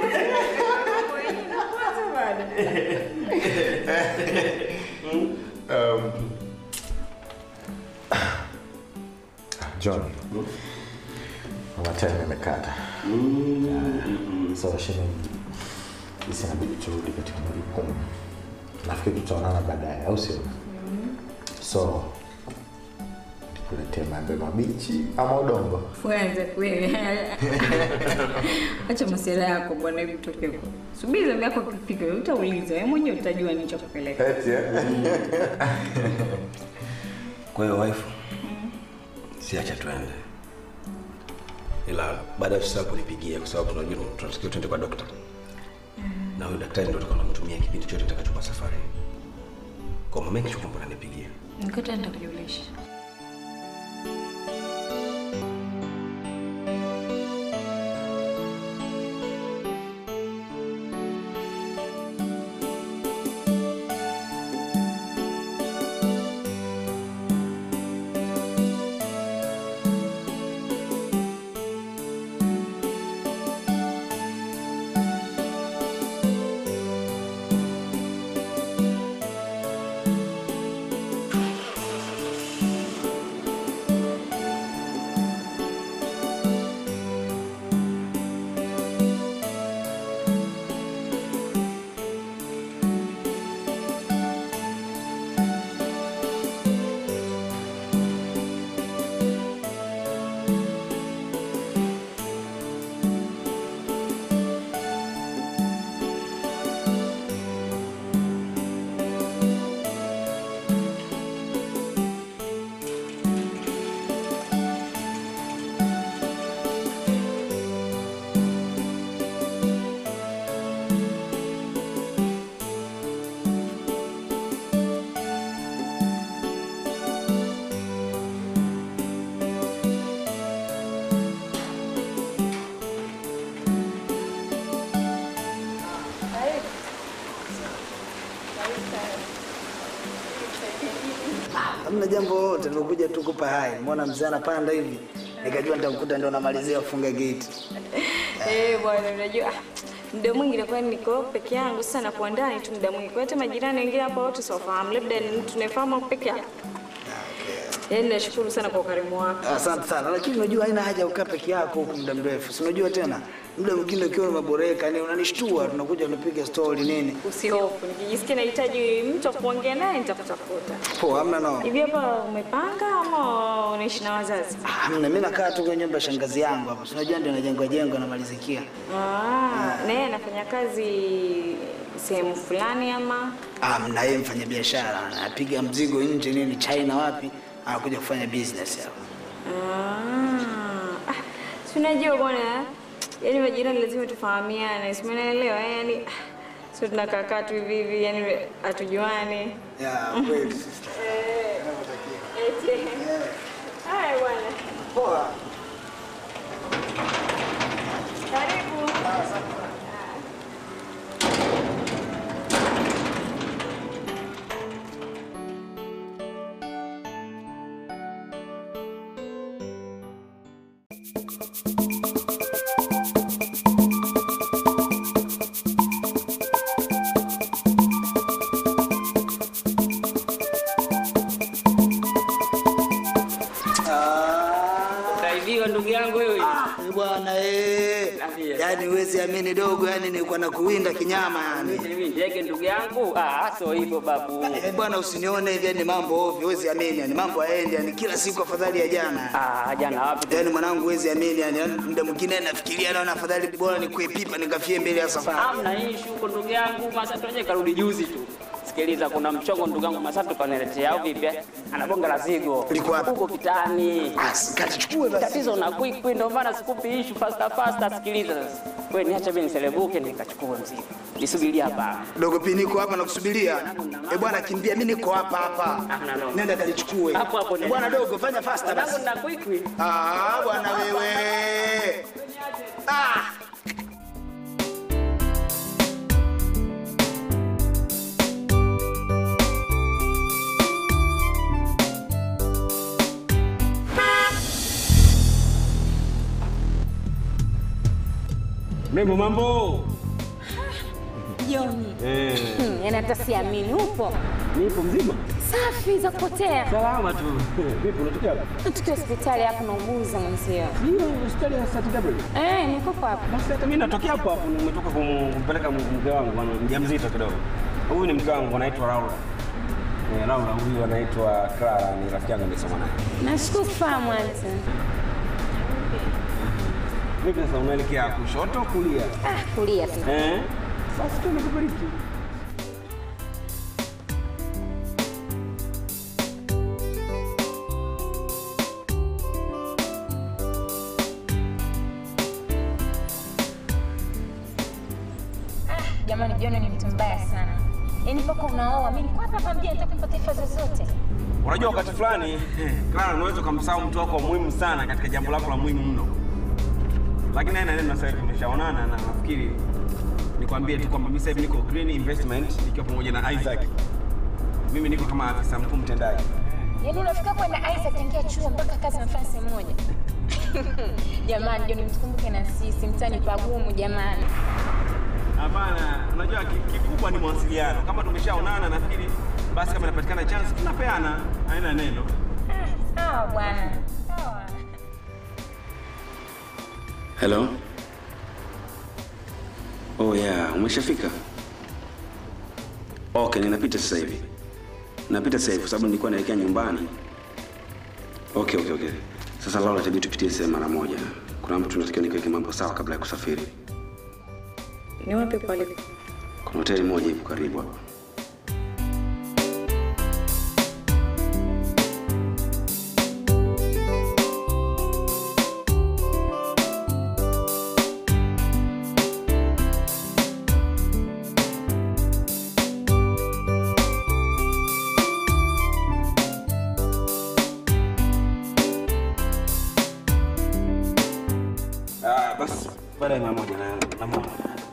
[SPEAKER 9] um, John, mama time imekata. So shemeji, sisi inabidi turudi katika majukumu. Nafikiri tutaonana baadaye, au sio? So nikuletee maembe mabichi ama udongo?
[SPEAKER 8] Fuanze kweli. Acha masuala yako bwana, hebu toke huko. Subiri zamu yako ikifika, utauliza wewe mwenyewe utajua nini cha kupeleka.
[SPEAKER 9] Eti eh?
[SPEAKER 5] Kwa hiyo wife, siacha tuende, ila baada ya sasa kunipigia, kwa sababu tunajua tunatakiwa tuende kwa dokta, na huyo daktari ndio tutakuwa tunamtumia kipindi chote tutakachokuwa safari. Kwa mama make sure kwamba unanipigia.
[SPEAKER 8] Nikata nitakujulisha.
[SPEAKER 11] Hamna jambo lolote, nimekuja tu kupa hai. Mbona mzee anapanda hivi, nikajua nitamkuta ndo namalizia kufunga gate.
[SPEAKER 8] Eh, bwana unajua ah, muda mwingi nakuwa niko peke yangu sasa na kuwa ndani tu muda mwingi. Kwa hata majirani wengine hapa wote siwafahamu. Labda ni mtu tunayefahamu peke yake. Yaani nashukuru sana kwa ukarimu wako.
[SPEAKER 11] Asante sana, lakini unajua haina haja ya kukaa peke yako huku muda mrefu. Si unajua tena muda mwingine ukiwa umeboreka, ni unanishtua, tunakuja tunapiga story nini.
[SPEAKER 8] Usihofu, nikijisikia nahitaji mtu wa kuongea naye nitakutafuta.
[SPEAKER 11] Poa, hamna no.
[SPEAKER 8] Hivi hapa umepanga ama unaishi na wazazi?
[SPEAKER 11] Hamna, mimi nakaa tu kwenye nyumba ya shangazi yangu hapa. Si unajua ndio najengwa jengo namalizikia.
[SPEAKER 8] Ah, na yeye anafanya kazi sehemu fulani ama?
[SPEAKER 11] Hamna, yeye mfanya biashara, anapiga mzigo nje nini China wapi, anakuja kufanya business hapa.
[SPEAKER 8] Ah, ah, si unajua bwana, yaani majirani lazima tufahamiane, si umeelewa? Yaani sio tunakaa kaa tu hivi hivi, yaani hatujuani.
[SPEAKER 11] Ya, kweli.
[SPEAKER 8] Eh, eti. Haya bwana.
[SPEAKER 11] Poa.
[SPEAKER 8] Karibu.
[SPEAKER 12] Utaibiwa ndugu yangu wewe.
[SPEAKER 11] Eh, Bwana eh. Yaani huwezi amini dogo, yani nilikuwa na kuwinda kinyama yani.
[SPEAKER 12] Mimi ndege ndugu yangu. Ah, sio hivyo babu.
[SPEAKER 11] Eh, bwana usinione hivi yani mambo ovyo, huwezi amini yani mambo haendi yani kila siku afadhali ya jana.
[SPEAKER 12] Ah, jana wapi?
[SPEAKER 11] Yaani mwanangu huwezi amini yani yani muda mwingine nafikiria naona afadhali bora nikuwe pipa nikafie mbele ya safari.
[SPEAKER 12] Hamna issue huko ndugu yangu. Masa tuaje karudi juzi tu. sikiliza, kuna mchongo ndugu yangu Masafi kaniletea au vipi? Anabonga la zigo.
[SPEAKER 11] Liko wapi?
[SPEAKER 12] Huko kitani.
[SPEAKER 11] Katichukue basi.
[SPEAKER 12] Tatizo na quick quick ndio maana sikupi issue faster faster. Sikiliza sasa. Wewe niache mimi niselebuke nikachukue mzigo. Nisubiria hapa.
[SPEAKER 11] Dogo P niko hapa nakusubiria. Eh bwana kimbia, mimi niko hapa hapa. Nenda kalichukue.
[SPEAKER 12] Hapo hapo nenda.
[SPEAKER 11] Bwana dogo fanya faster basi.
[SPEAKER 12] Mwanangu na quick quick.
[SPEAKER 11] Ah, bwana wewe. Ah.
[SPEAKER 13] Mrembo, mambo?
[SPEAKER 8] Joni.
[SPEAKER 13] Eh,
[SPEAKER 8] Hmm, yaani hata siamini upo.
[SPEAKER 13] nipo mzima?
[SPEAKER 8] Safi za kupotea.
[SPEAKER 13] Salama tu. Vipi unatokea wapi?
[SPEAKER 8] Tukiwa hospitali hapo nauguza mwenzio.
[SPEAKER 13] Ndio, hospitali ya St.
[SPEAKER 8] Eh, niko hapo.
[SPEAKER 13] Basi hata mimi natokea hapo hapo, nimetoka kum- kumpeleka m- mke wangu bwana, mjamzito kidogo. Huyu ni mke wangu anaitwa Laura. Eh, Laura huyu anaitwa Clara, ni rafiki yangu nimesoma naye.
[SPEAKER 8] Nashukuru fahamu auntie.
[SPEAKER 13] Vipi sasa unaelekea kushoto kulia?
[SPEAKER 8] Ah, kulia tu.
[SPEAKER 13] Eh? Basi tu nikubariki.
[SPEAKER 8] Jamani, Joni ni mtu mbaya sana. Yaani mpaka unaoa, mimi niko hapa hapa mjini nitakupa taarifa zozote.
[SPEAKER 13] Unajua wakati fulani Clara, unaweza ukamsahau mtu wako wa muhimu sana katika jambo lako la muhimu mno, lakini naye na neno sasa hivi tumeshaonana, na nafikiri nikwambie tu kwamba mimi sasa hivi niko Green Investment nikiwa pamoja na Isaac. Mimi niko kama afisa mkuu mtendaji.
[SPEAKER 8] Yaani unafika kwenda Isaac tangia chuo mpaka kazi nafanya sehemu moja. Jamani, Joni mtukumbuke na sisi, mtani pagumu jamani.
[SPEAKER 13] Hapana, unajua ki- kikubwa ni mawasiliano. Kama tumeshaonana, nafikiri basi kama inapatikana chance tunapeana, haina neno.
[SPEAKER 8] Sawa bwana. Sawa.
[SPEAKER 5] Hello? Oh yeah, umeshafika? Okay, ninapita sasa hivi. Napita sasa hivi kwa sababu nilikuwa naelekea nyumbani. Okay, okay, okay. Sasa Laura, itabidi tupitie sehemu mara moja. Kuna mtu tunatakiwa nikiweke mambo sawa kabla ya kusafiri.
[SPEAKER 8] Ni wapi pale?
[SPEAKER 5] Kuna hoteli moja ipo karibu hapa.
[SPEAKER 13] Ah, basi baada ya mara moja na na mama.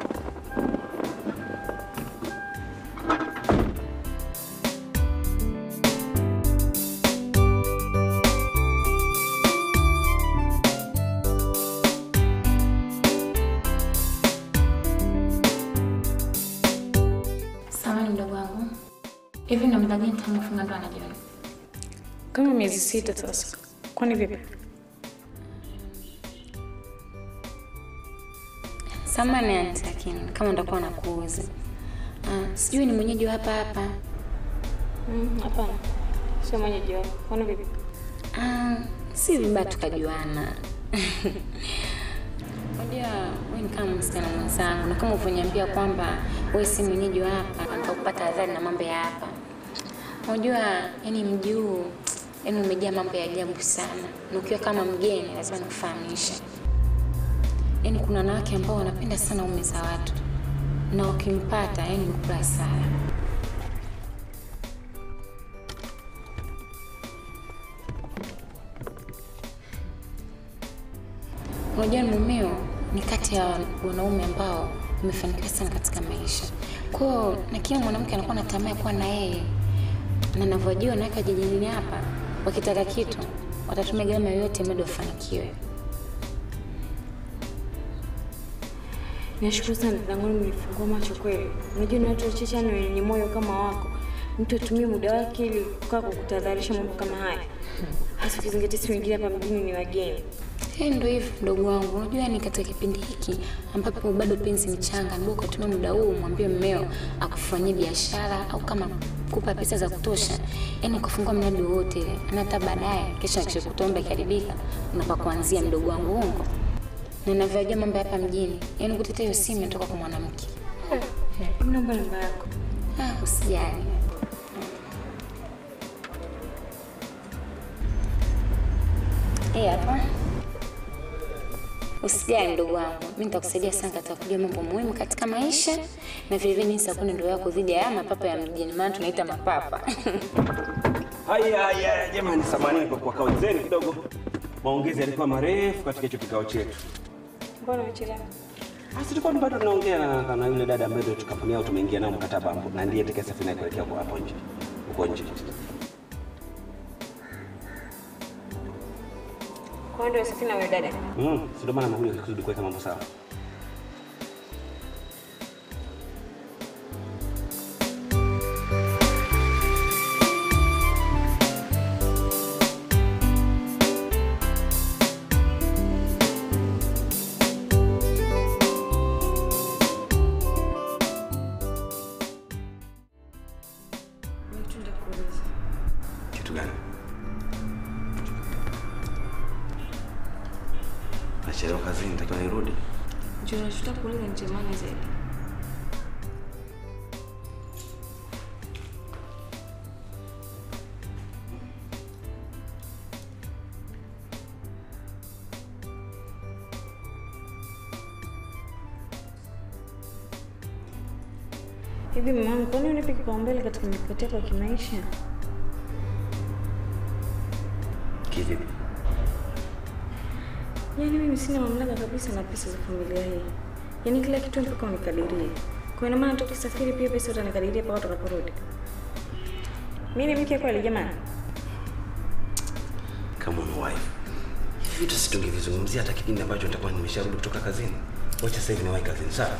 [SPEAKER 7] Samani mdogo wangu, hivi na muda gani tangu kufunga ndoa na John?
[SPEAKER 10] Kama miezi sita sasa. Kwani vipi?
[SPEAKER 8] Samani auntie, lakini kama ndakuwa nakuuza. Ah, sijui ni mwenyeji wa hapa hapa.
[SPEAKER 10] Mm, Hapana, sio mwenyeji wako. Kwani vipi?
[SPEAKER 8] Ah, si vibaya tukajuana. Unajua wewe ni kama msichana mwenzangu, na kama ulivyoniambia kwamba wewe si mwenyeji wa hapa, nikakupata adhari na mambo ya hapa. Unajua, yani mji huu yani umejaa mambo ya ajabu sana, na ukiwa kama mgeni lazima nikufahamishe. Yani kuna wanawake ambao wanapenda sana ume za watu, na ukimpata yani mkula sana. Unajua mumeo ni kati ya wanaume ambao wamefanikiwa sana katika maisha. Kwa hiyo na kila mwanamke anakuwa na tamaa ya kuwa na yeye, na navyojua wanawake wa jijini hapa wakitaka kitu watatumia gharama yoyote mradi wafanikiwe.
[SPEAKER 10] Nashukuru sana dadangu, mlifungua macho kweli. Unajua ni watu wachache yani wenye moyo kama wako. Mtu atumie muda wake ili kukaa kukutadharisha mambo kama haya. Hasa ukizingatia sisi wengine hapa mjini ni wageni.
[SPEAKER 8] Hey, ndo hivyo mdogo wangu, unajua ni katika kipindi hiki ambapo bado penzi mchanga, ndio ukatumia muda huu mwambie mmeo akufanyie biashara au kama kupa pesa za kutosha, yani kufungua mradi wowote ile, na hata baadaye kesho akishakutomba ikiharibika, unapa kuanzia mdogo wangu ungo na navyojua mambo ya hapa mjini, yani kutetea hiyo simu inatoka kwa mwanamke.
[SPEAKER 10] Mimi naomba namba yako.
[SPEAKER 8] Ah, usijali. Eh, hapa. Usijali mdogo wangu, mimi nitakusaidia sana katika kujua mambo muhimu katika maisha na vile vile jinsi ya kuona ndoa yako dhidi ya haya mapapa ya mjini, maana tunaita mapapa.
[SPEAKER 13] Haya haya jamani, samahani kwa kuwakao zenu kidogo. Maongezi yalikuwa marefu katika hicho kikao chetu.
[SPEAKER 10] Mbona umechelewa?
[SPEAKER 13] Basi tulikuwa bado tunaongea na, na yule dada ambaye ndio kampuni yao tumeingia nao mkataba hapo na ndiye atakayesafiri naye kuelekea kwa hapo nje. Huko nje.
[SPEAKER 10] Kwa hiyo ndio safina huyo dada.
[SPEAKER 13] Mm, si ndio maana amekuja kusudi kuweka mambo sawa. Kitu gani? Nachelewa kazini, natakiwa nirudi.
[SPEAKER 10] Ndio nachotaka kuuliza ni jamani zaidi. Hivi mama, kwani unipe kipaumbele katika mikakati yako ya kimaisha?
[SPEAKER 13] Kivipi?
[SPEAKER 10] Yaani mimi sina mamlaka kabisa na pesa za familia hii. Yaani kila kitu mpaka unikadirie. Kwa ina maana tukisafiri pia pesa utanikadiria mpaka utakaporudi. Mimi ni mke kweli jamani?
[SPEAKER 13] Kama una wife. Hivi vitu situngevizungumzia hata kipindi ambacho nitakuwa nimesharudi kutoka kazini. Wacha sasa hivi niwahi kazini, sawa?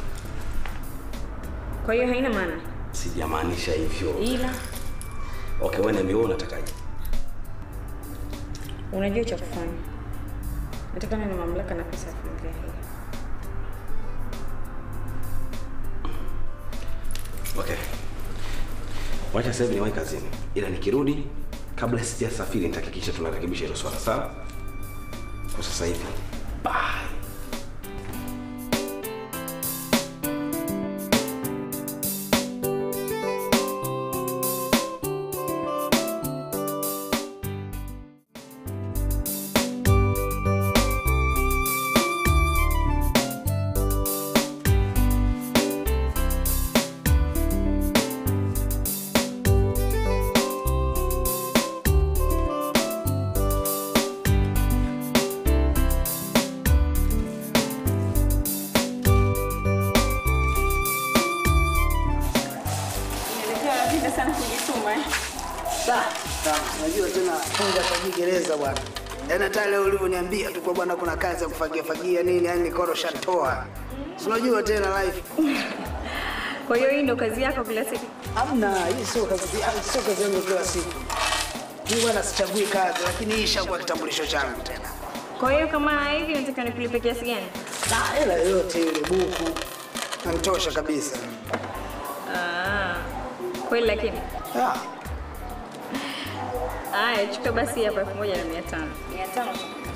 [SPEAKER 10] Kwa hiyo haina maana.
[SPEAKER 13] Sijamaanisha hivyo.
[SPEAKER 10] Ila
[SPEAKER 13] Okay, wewe niambie wewe unatakaje?
[SPEAKER 10] unajua cha kufanya. Nataka niwe na mamlaka na pesa ya familia hii.
[SPEAKER 13] Okay. Wacha sasa hivi niwahi kazini. Ila nikirudi kabla sijasafiri nitahakikisha tunarekebisha hilo swala, sawa? Kwa sasa hivi. Bye.
[SPEAKER 10] Inaelekea napenda sana kujituma eh.
[SPEAKER 11] Da, da, unajua tena funga kwa gereza bwana. Yaani hata leo ulivyoniambia tu kwa bwana kuna kazi ya kufagia fagia nini, yani nikoro shatoa. Si unajua tena life.
[SPEAKER 10] Kwa hiyo hii ndio kazi yako kila siku?
[SPEAKER 11] Hamna, hii sio kazi, ah, sio kazi yangu kila siku. Mimi bwana sichagui kazi, lakini hii ishakuwa kitambulisho changu tena.
[SPEAKER 10] Kwa hiyo kama hivi nataka nikulipe kiasi gani?
[SPEAKER 11] Na hela yoyote ile buku. Nanitosha kabisa.
[SPEAKER 10] Ah. Kweli lakini.
[SPEAKER 11] Ah.
[SPEAKER 10] Aya, chukua basi hapa elfu moja na mia tano. Mia tano.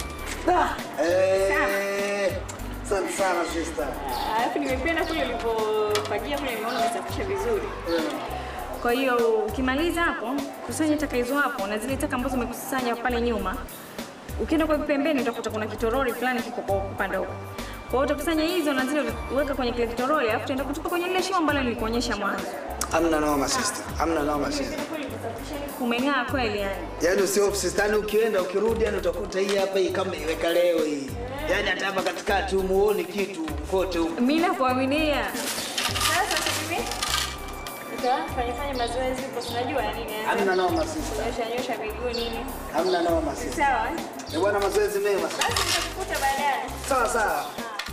[SPEAKER 11] Eh. Asante sana sister.
[SPEAKER 10] Alafu nimependa kule ulipofagia kule, nimeona umesafisha vizuri. Kwa hiyo ukimaliza hapo, kusanya taka hizo hapo na zile taka ambazo umekusanya pale nyuma. Ukienda kwa pembeni utakuta kuna kitoroli fulani kiko kwa upande huko. Kwa hiyo utakusanya hizo na zile uweka kwenye kile kitoroli, alafu utaenda kutupa kwenye lile shimo ambalo nilikuonyesha mwanzo.
[SPEAKER 11] Hamna noma sister. Hamna noma sister.
[SPEAKER 10] Umeng'aa kweli yani.
[SPEAKER 11] Yaani usio sister, yani ukienda ukirudi yani utakuta hii hapa hii kama iweka leo hii. Yaani hata hapa katikati umuoni kitu kote huko.
[SPEAKER 10] Mimi nakuaminia. Sasa hivi nitafanya fanya mazoezi huko, si unajua ya nini? eh?
[SPEAKER 11] Hamna noma sister.
[SPEAKER 10] Nyosha nyosha miguu nini?
[SPEAKER 11] Hamna noma sister.
[SPEAKER 10] Sawa. eh?
[SPEAKER 11] Ni bwana mazoezi mema.
[SPEAKER 10] Basi nitakukuta baadaye.
[SPEAKER 11] Sawa sawa.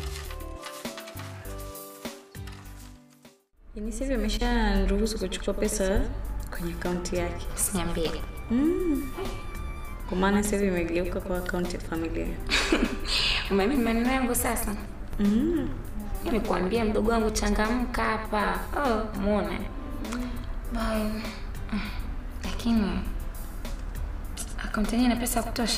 [SPEAKER 10] Yaani sasa hivi amesharuhusu kuchukua pesa kwenye akaunti yake.
[SPEAKER 8] Usiniambie.
[SPEAKER 10] Mm. Kwa maana sasa hivi imegeuka kwa akaunti ya familia.
[SPEAKER 8] Umeamini maneno yangu sasa?
[SPEAKER 10] Mm.
[SPEAKER 8] Nimekuambia mdogo wangu changamka hapa. Oh, muone. Bye. Lakini akaunti yenyewe ina pesa ya kutosha.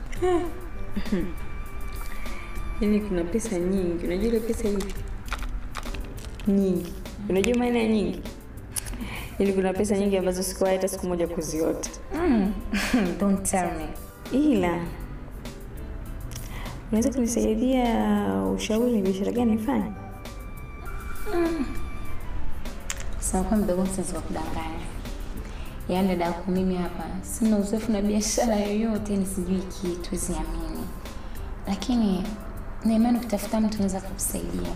[SPEAKER 10] Yaani kuna pesa nyingi. Unajua ile pesa hii nyingi. Unajua maana ya nyingi? Yaani kuna pesa nyingi ambazo sikuwahi hata siku moja kuziota.
[SPEAKER 8] Mm. Don't tell me.
[SPEAKER 10] Ila
[SPEAKER 8] unaweza kunisaidia ushauri ni biashara gani nifanye?
[SPEAKER 14] Sasa kwa mdogo siwezi kudanganya. Yaani dada yako mimi hapa sina uzoefu na biashara yoyote, ni sijui kitu, siamini. Lakini na imani ukitafuta mtu anaweza kukusaidia.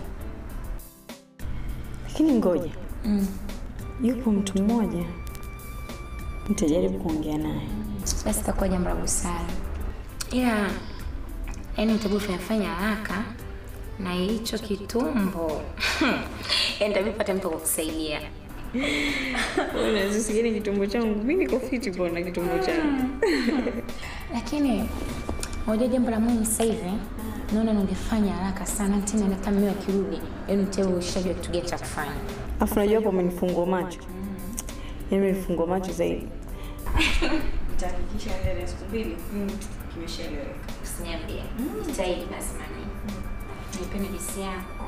[SPEAKER 8] Lakini ngoja,
[SPEAKER 14] Mm.
[SPEAKER 8] yupo mtu mmoja nitajaribu kuongea naye.
[SPEAKER 14] Basi itakuwa jambo la busara. Ila yaani utabu fanya haraka na hicho kitumbo. Yaani tabii pata mtu wa kukusaidia.
[SPEAKER 8] Unazisikia kitumbo changu? Mimi niko fiti bwana kitumbo changu.
[SPEAKER 14] Lakini unajua jambo la muhimu sasa hivi naona ningefanya haraka sana tena hata mimi akirudi yaani tewe ushajua kitu gani cha kufanya.
[SPEAKER 8] Afu unajua hapo umenifungua macho. Yaani umenifungua macho zaidi. Nitahakikisha ndani ya siku mbili kimeshaeleweka.
[SPEAKER 14] Usiniambie. Jitahidi basi mami. Nipende jinsi yako.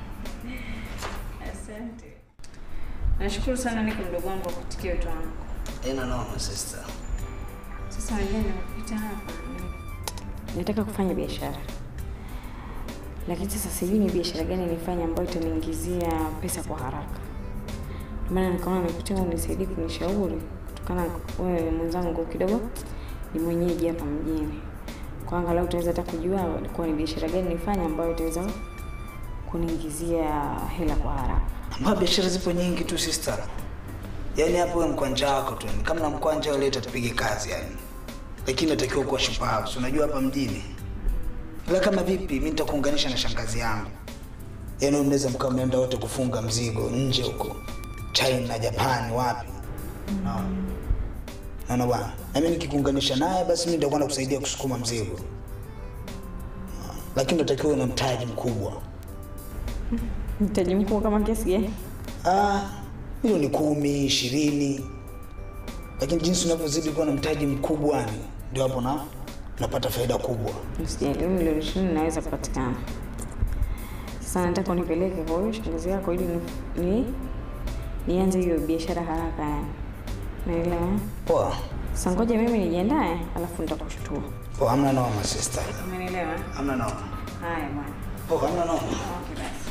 [SPEAKER 8] Asante. Nashukuru sana niko mdogo wangu kwa kutikia wito wangu.
[SPEAKER 11] Ina noma sister.
[SPEAKER 8] Sasa wenyewe nimekuita hapa. Nataka kufanya biashara. Lakini sasa sijui ni biashara gani nifanye ambayo itaniingizia pesa kwa haraka. Ndio maana nikaona nikutia unisaidie kunishauri kutokana na wewe mwenzangu kidogo ni mwenyeji hapa mjini. Kwa angalau utaweza hata kujua kwa ni biashara gani nifanye ambayo itaweza kuniingizia hela kwa haraka.
[SPEAKER 11] Ambapo biashara zipo nyingi tu sister. Yaani hapo wewe mkwanja wako tu. Kama na mkwanja wewe leta tupige kazi yani. Lakini natakiwa kuwa shupavu. Si unajua hapa mjini. Ila kama vipi mimi nitakuunganisha na shangazi yangu. Yaani mnaweza mkawa mnaenda wote kufunga mzigo nje huko. China, Japan, wapi? Naona. Naona bwana. Na mimi nikikuunganisha naye basi mimi nitakuwa nakusaidia kusukuma mzigo. Lakini natakiwa uwe na mtaji mkubwa.
[SPEAKER 8] Mtaji mkubwa kama kiasi gani?
[SPEAKER 11] Ah, milioni kumi, ishirini. Lakini jinsi unavyozidi kuwa na mtaji mkubwa ni ndio hapo na unapata faida kubwa.
[SPEAKER 8] Usijali, milioni ishirini naweza kupatikana. Sasa nataka unipeleke kwa huyo shangazi yako ili ni, ni nianze hiyo biashara haraka yani. Naelewa.
[SPEAKER 11] Poa.
[SPEAKER 8] Sasa ngoja mimi nijiandae, alafu nitakushtua.
[SPEAKER 11] Poa, hamna noma sister.
[SPEAKER 8] Umeelewa?
[SPEAKER 11] Hamna noma.
[SPEAKER 8] Haya bwana.
[SPEAKER 11] Poa, hamna noma.
[SPEAKER 8] Okay basi.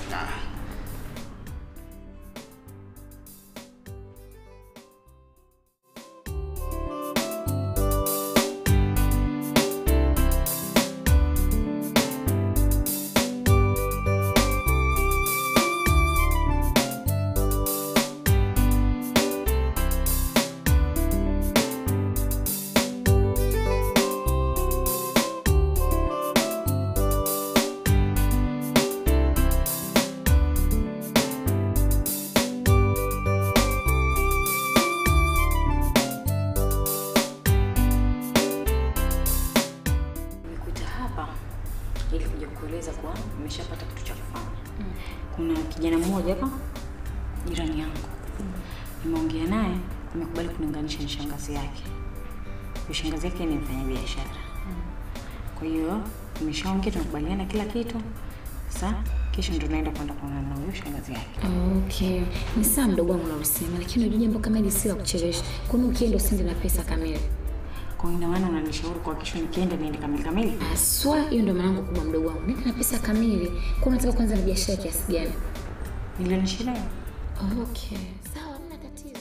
[SPEAKER 8] Nimekuita hapa ili kuja kueleza kuwa nimeshapata kitu cha kufanya. Kuna kijana mmoja hapa jirani yangu, nimeongea naye, amekubali kuniunganisha na shangazi yake. Huyo shangazi yake ni mfanya biashara, kwa hiyo nimeshaongea, tumekubaliana kila kitu. Sasa kesho ndo naenda kwenda kuonana na huyo shangazi yake.
[SPEAKER 14] Okay. Ni sawa mdogo wangu unavyosema, lakini unajua jambo kama hili si la kuchelewesha. Kwani ukienda usiende na pesa kamili?
[SPEAKER 8] Kwa hiyo ina maana unanishauri kwa kesho nikienda niende kamili kamili?
[SPEAKER 14] Haswa hiyo ndio maana yangu kubwa mdogo wangu. Nenda na pesa kamili. Kwa unataka kwanza na biashara kiasi gani?
[SPEAKER 8] Milioni ishirini.
[SPEAKER 14] Okay. Sawa, hamna tatizo.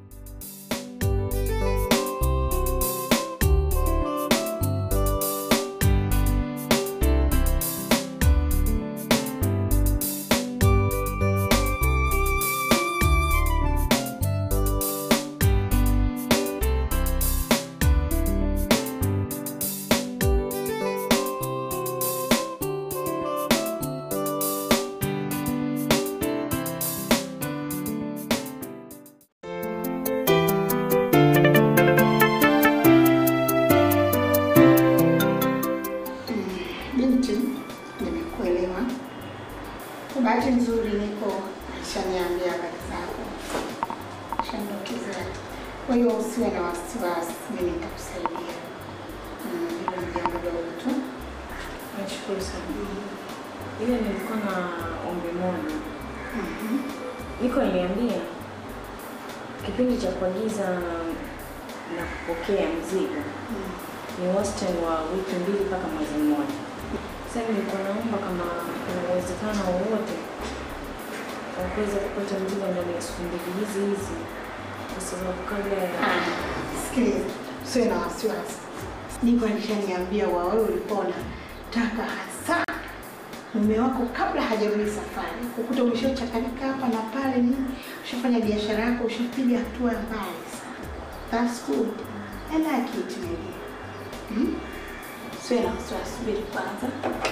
[SPEAKER 15] Binti, nimekuelewa. Kwa bahati nzuri niko shaniambia habari zako, shandokezea. Kwa hiyo usiwe na wasiwasi, mimi nitakusaidia. Mm, Hilo ni jambo dogo tu.
[SPEAKER 8] Nashukuru sana. Ile nilikuwa na ombi moja. Niko niliambia kipindi cha kuagiza na kupokea mzigo ni wastani wa wiki mbili mpaka mwezi mmoja.
[SPEAKER 10] Sasa nilikuwa naomba kama kuna uwezekano wowote wa kuweza kupata mzigo ndani ya siku mbili hizi hizi, kwa sababu kabla ya
[SPEAKER 15] Sikiliza, usiwe na wasiwasi. Niko alishaniambia wa wewe ulikuwa unataka hasa mume wako kabla hajarudi safari, kukuta umeshachakalika hapa na pale, nini, ushafanya biashara yako, ushapiga hatua mbali sana. That's good. I like it maybe. Hmm? Usiwe na wasiwasi, subiri kwanza.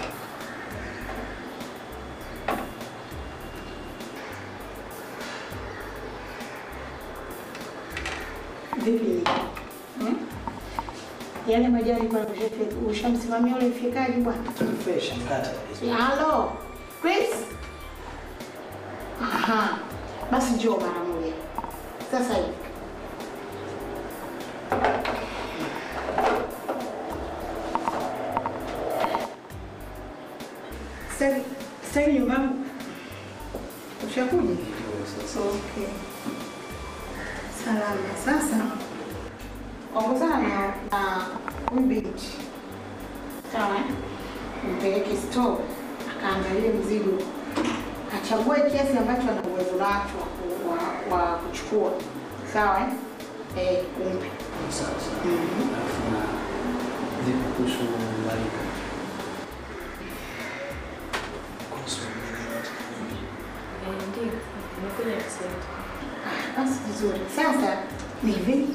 [SPEAKER 15] Vipi? Hmm? Yale majani kwa ushamsimamia ule mfikaji bwana?
[SPEAKER 11] Fresh mkata.
[SPEAKER 15] Halo, Chris? Aha. Basi njoo mara moja. Sasa hivi. Sasa sasa nyumbani ushakuja? Okay. Salama. Sasa ongozana na na huyu binti. Sawa? eh? Mpeleke store akaangalie mzigo, achague kiasi ambacho ana uwezo nacho wa ku- wa, wa kuchukua. Sawa? eh? Eh, umpe.
[SPEAKER 3] Sawa sawa. Alafu na vipi kuhusu malipo? Kuhusu
[SPEAKER 10] Eh, ndio nimekuja kusaidia.
[SPEAKER 15] Ah, Basi vizuri. Sasa ni hivi,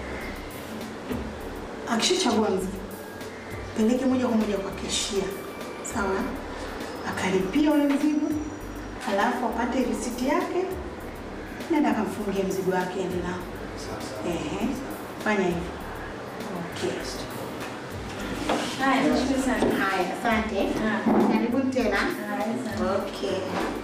[SPEAKER 15] akishachagua mzigo peleke moja kwa moja kwa keshia, sawa? Akalipia ule mzigo, alafu apate risiti yake, nenda akamfungie mzigo wake, ende nao. Ehe, fanya hivyo. Okay.
[SPEAKER 10] Haya, nashukuru sana.
[SPEAKER 15] Haya, asante. Karibuni tena. Okay.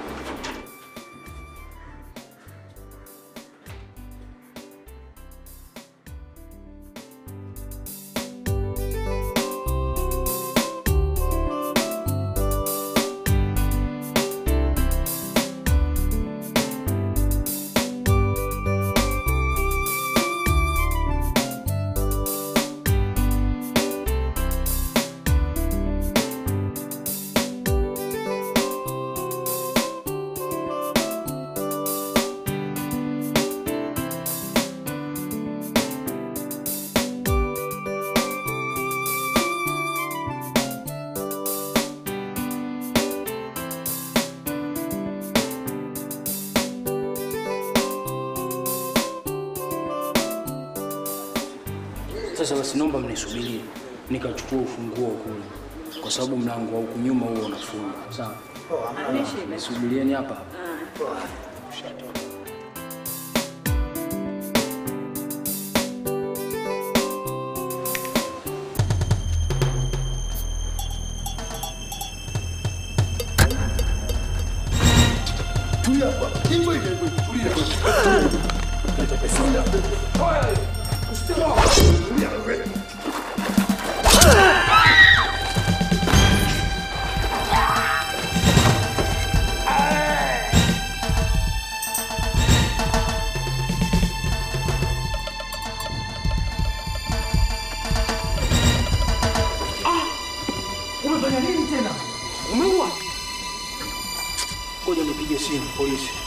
[SPEAKER 11] Sasa basi naomba mnisubirie nikachukua ufunguo kule, kwa sababu mlango wa huku nyuma huo unafungwa. Sawa, nisubirieni hapa hapa.
[SPEAKER 16] Tulia hapa. Hivyo hivyo hivyo. Tulia. Tulia. Oye. Tulia wewe.
[SPEAKER 11] Umefanya nini tena? Umeua? Ngoja nipige simu polisi.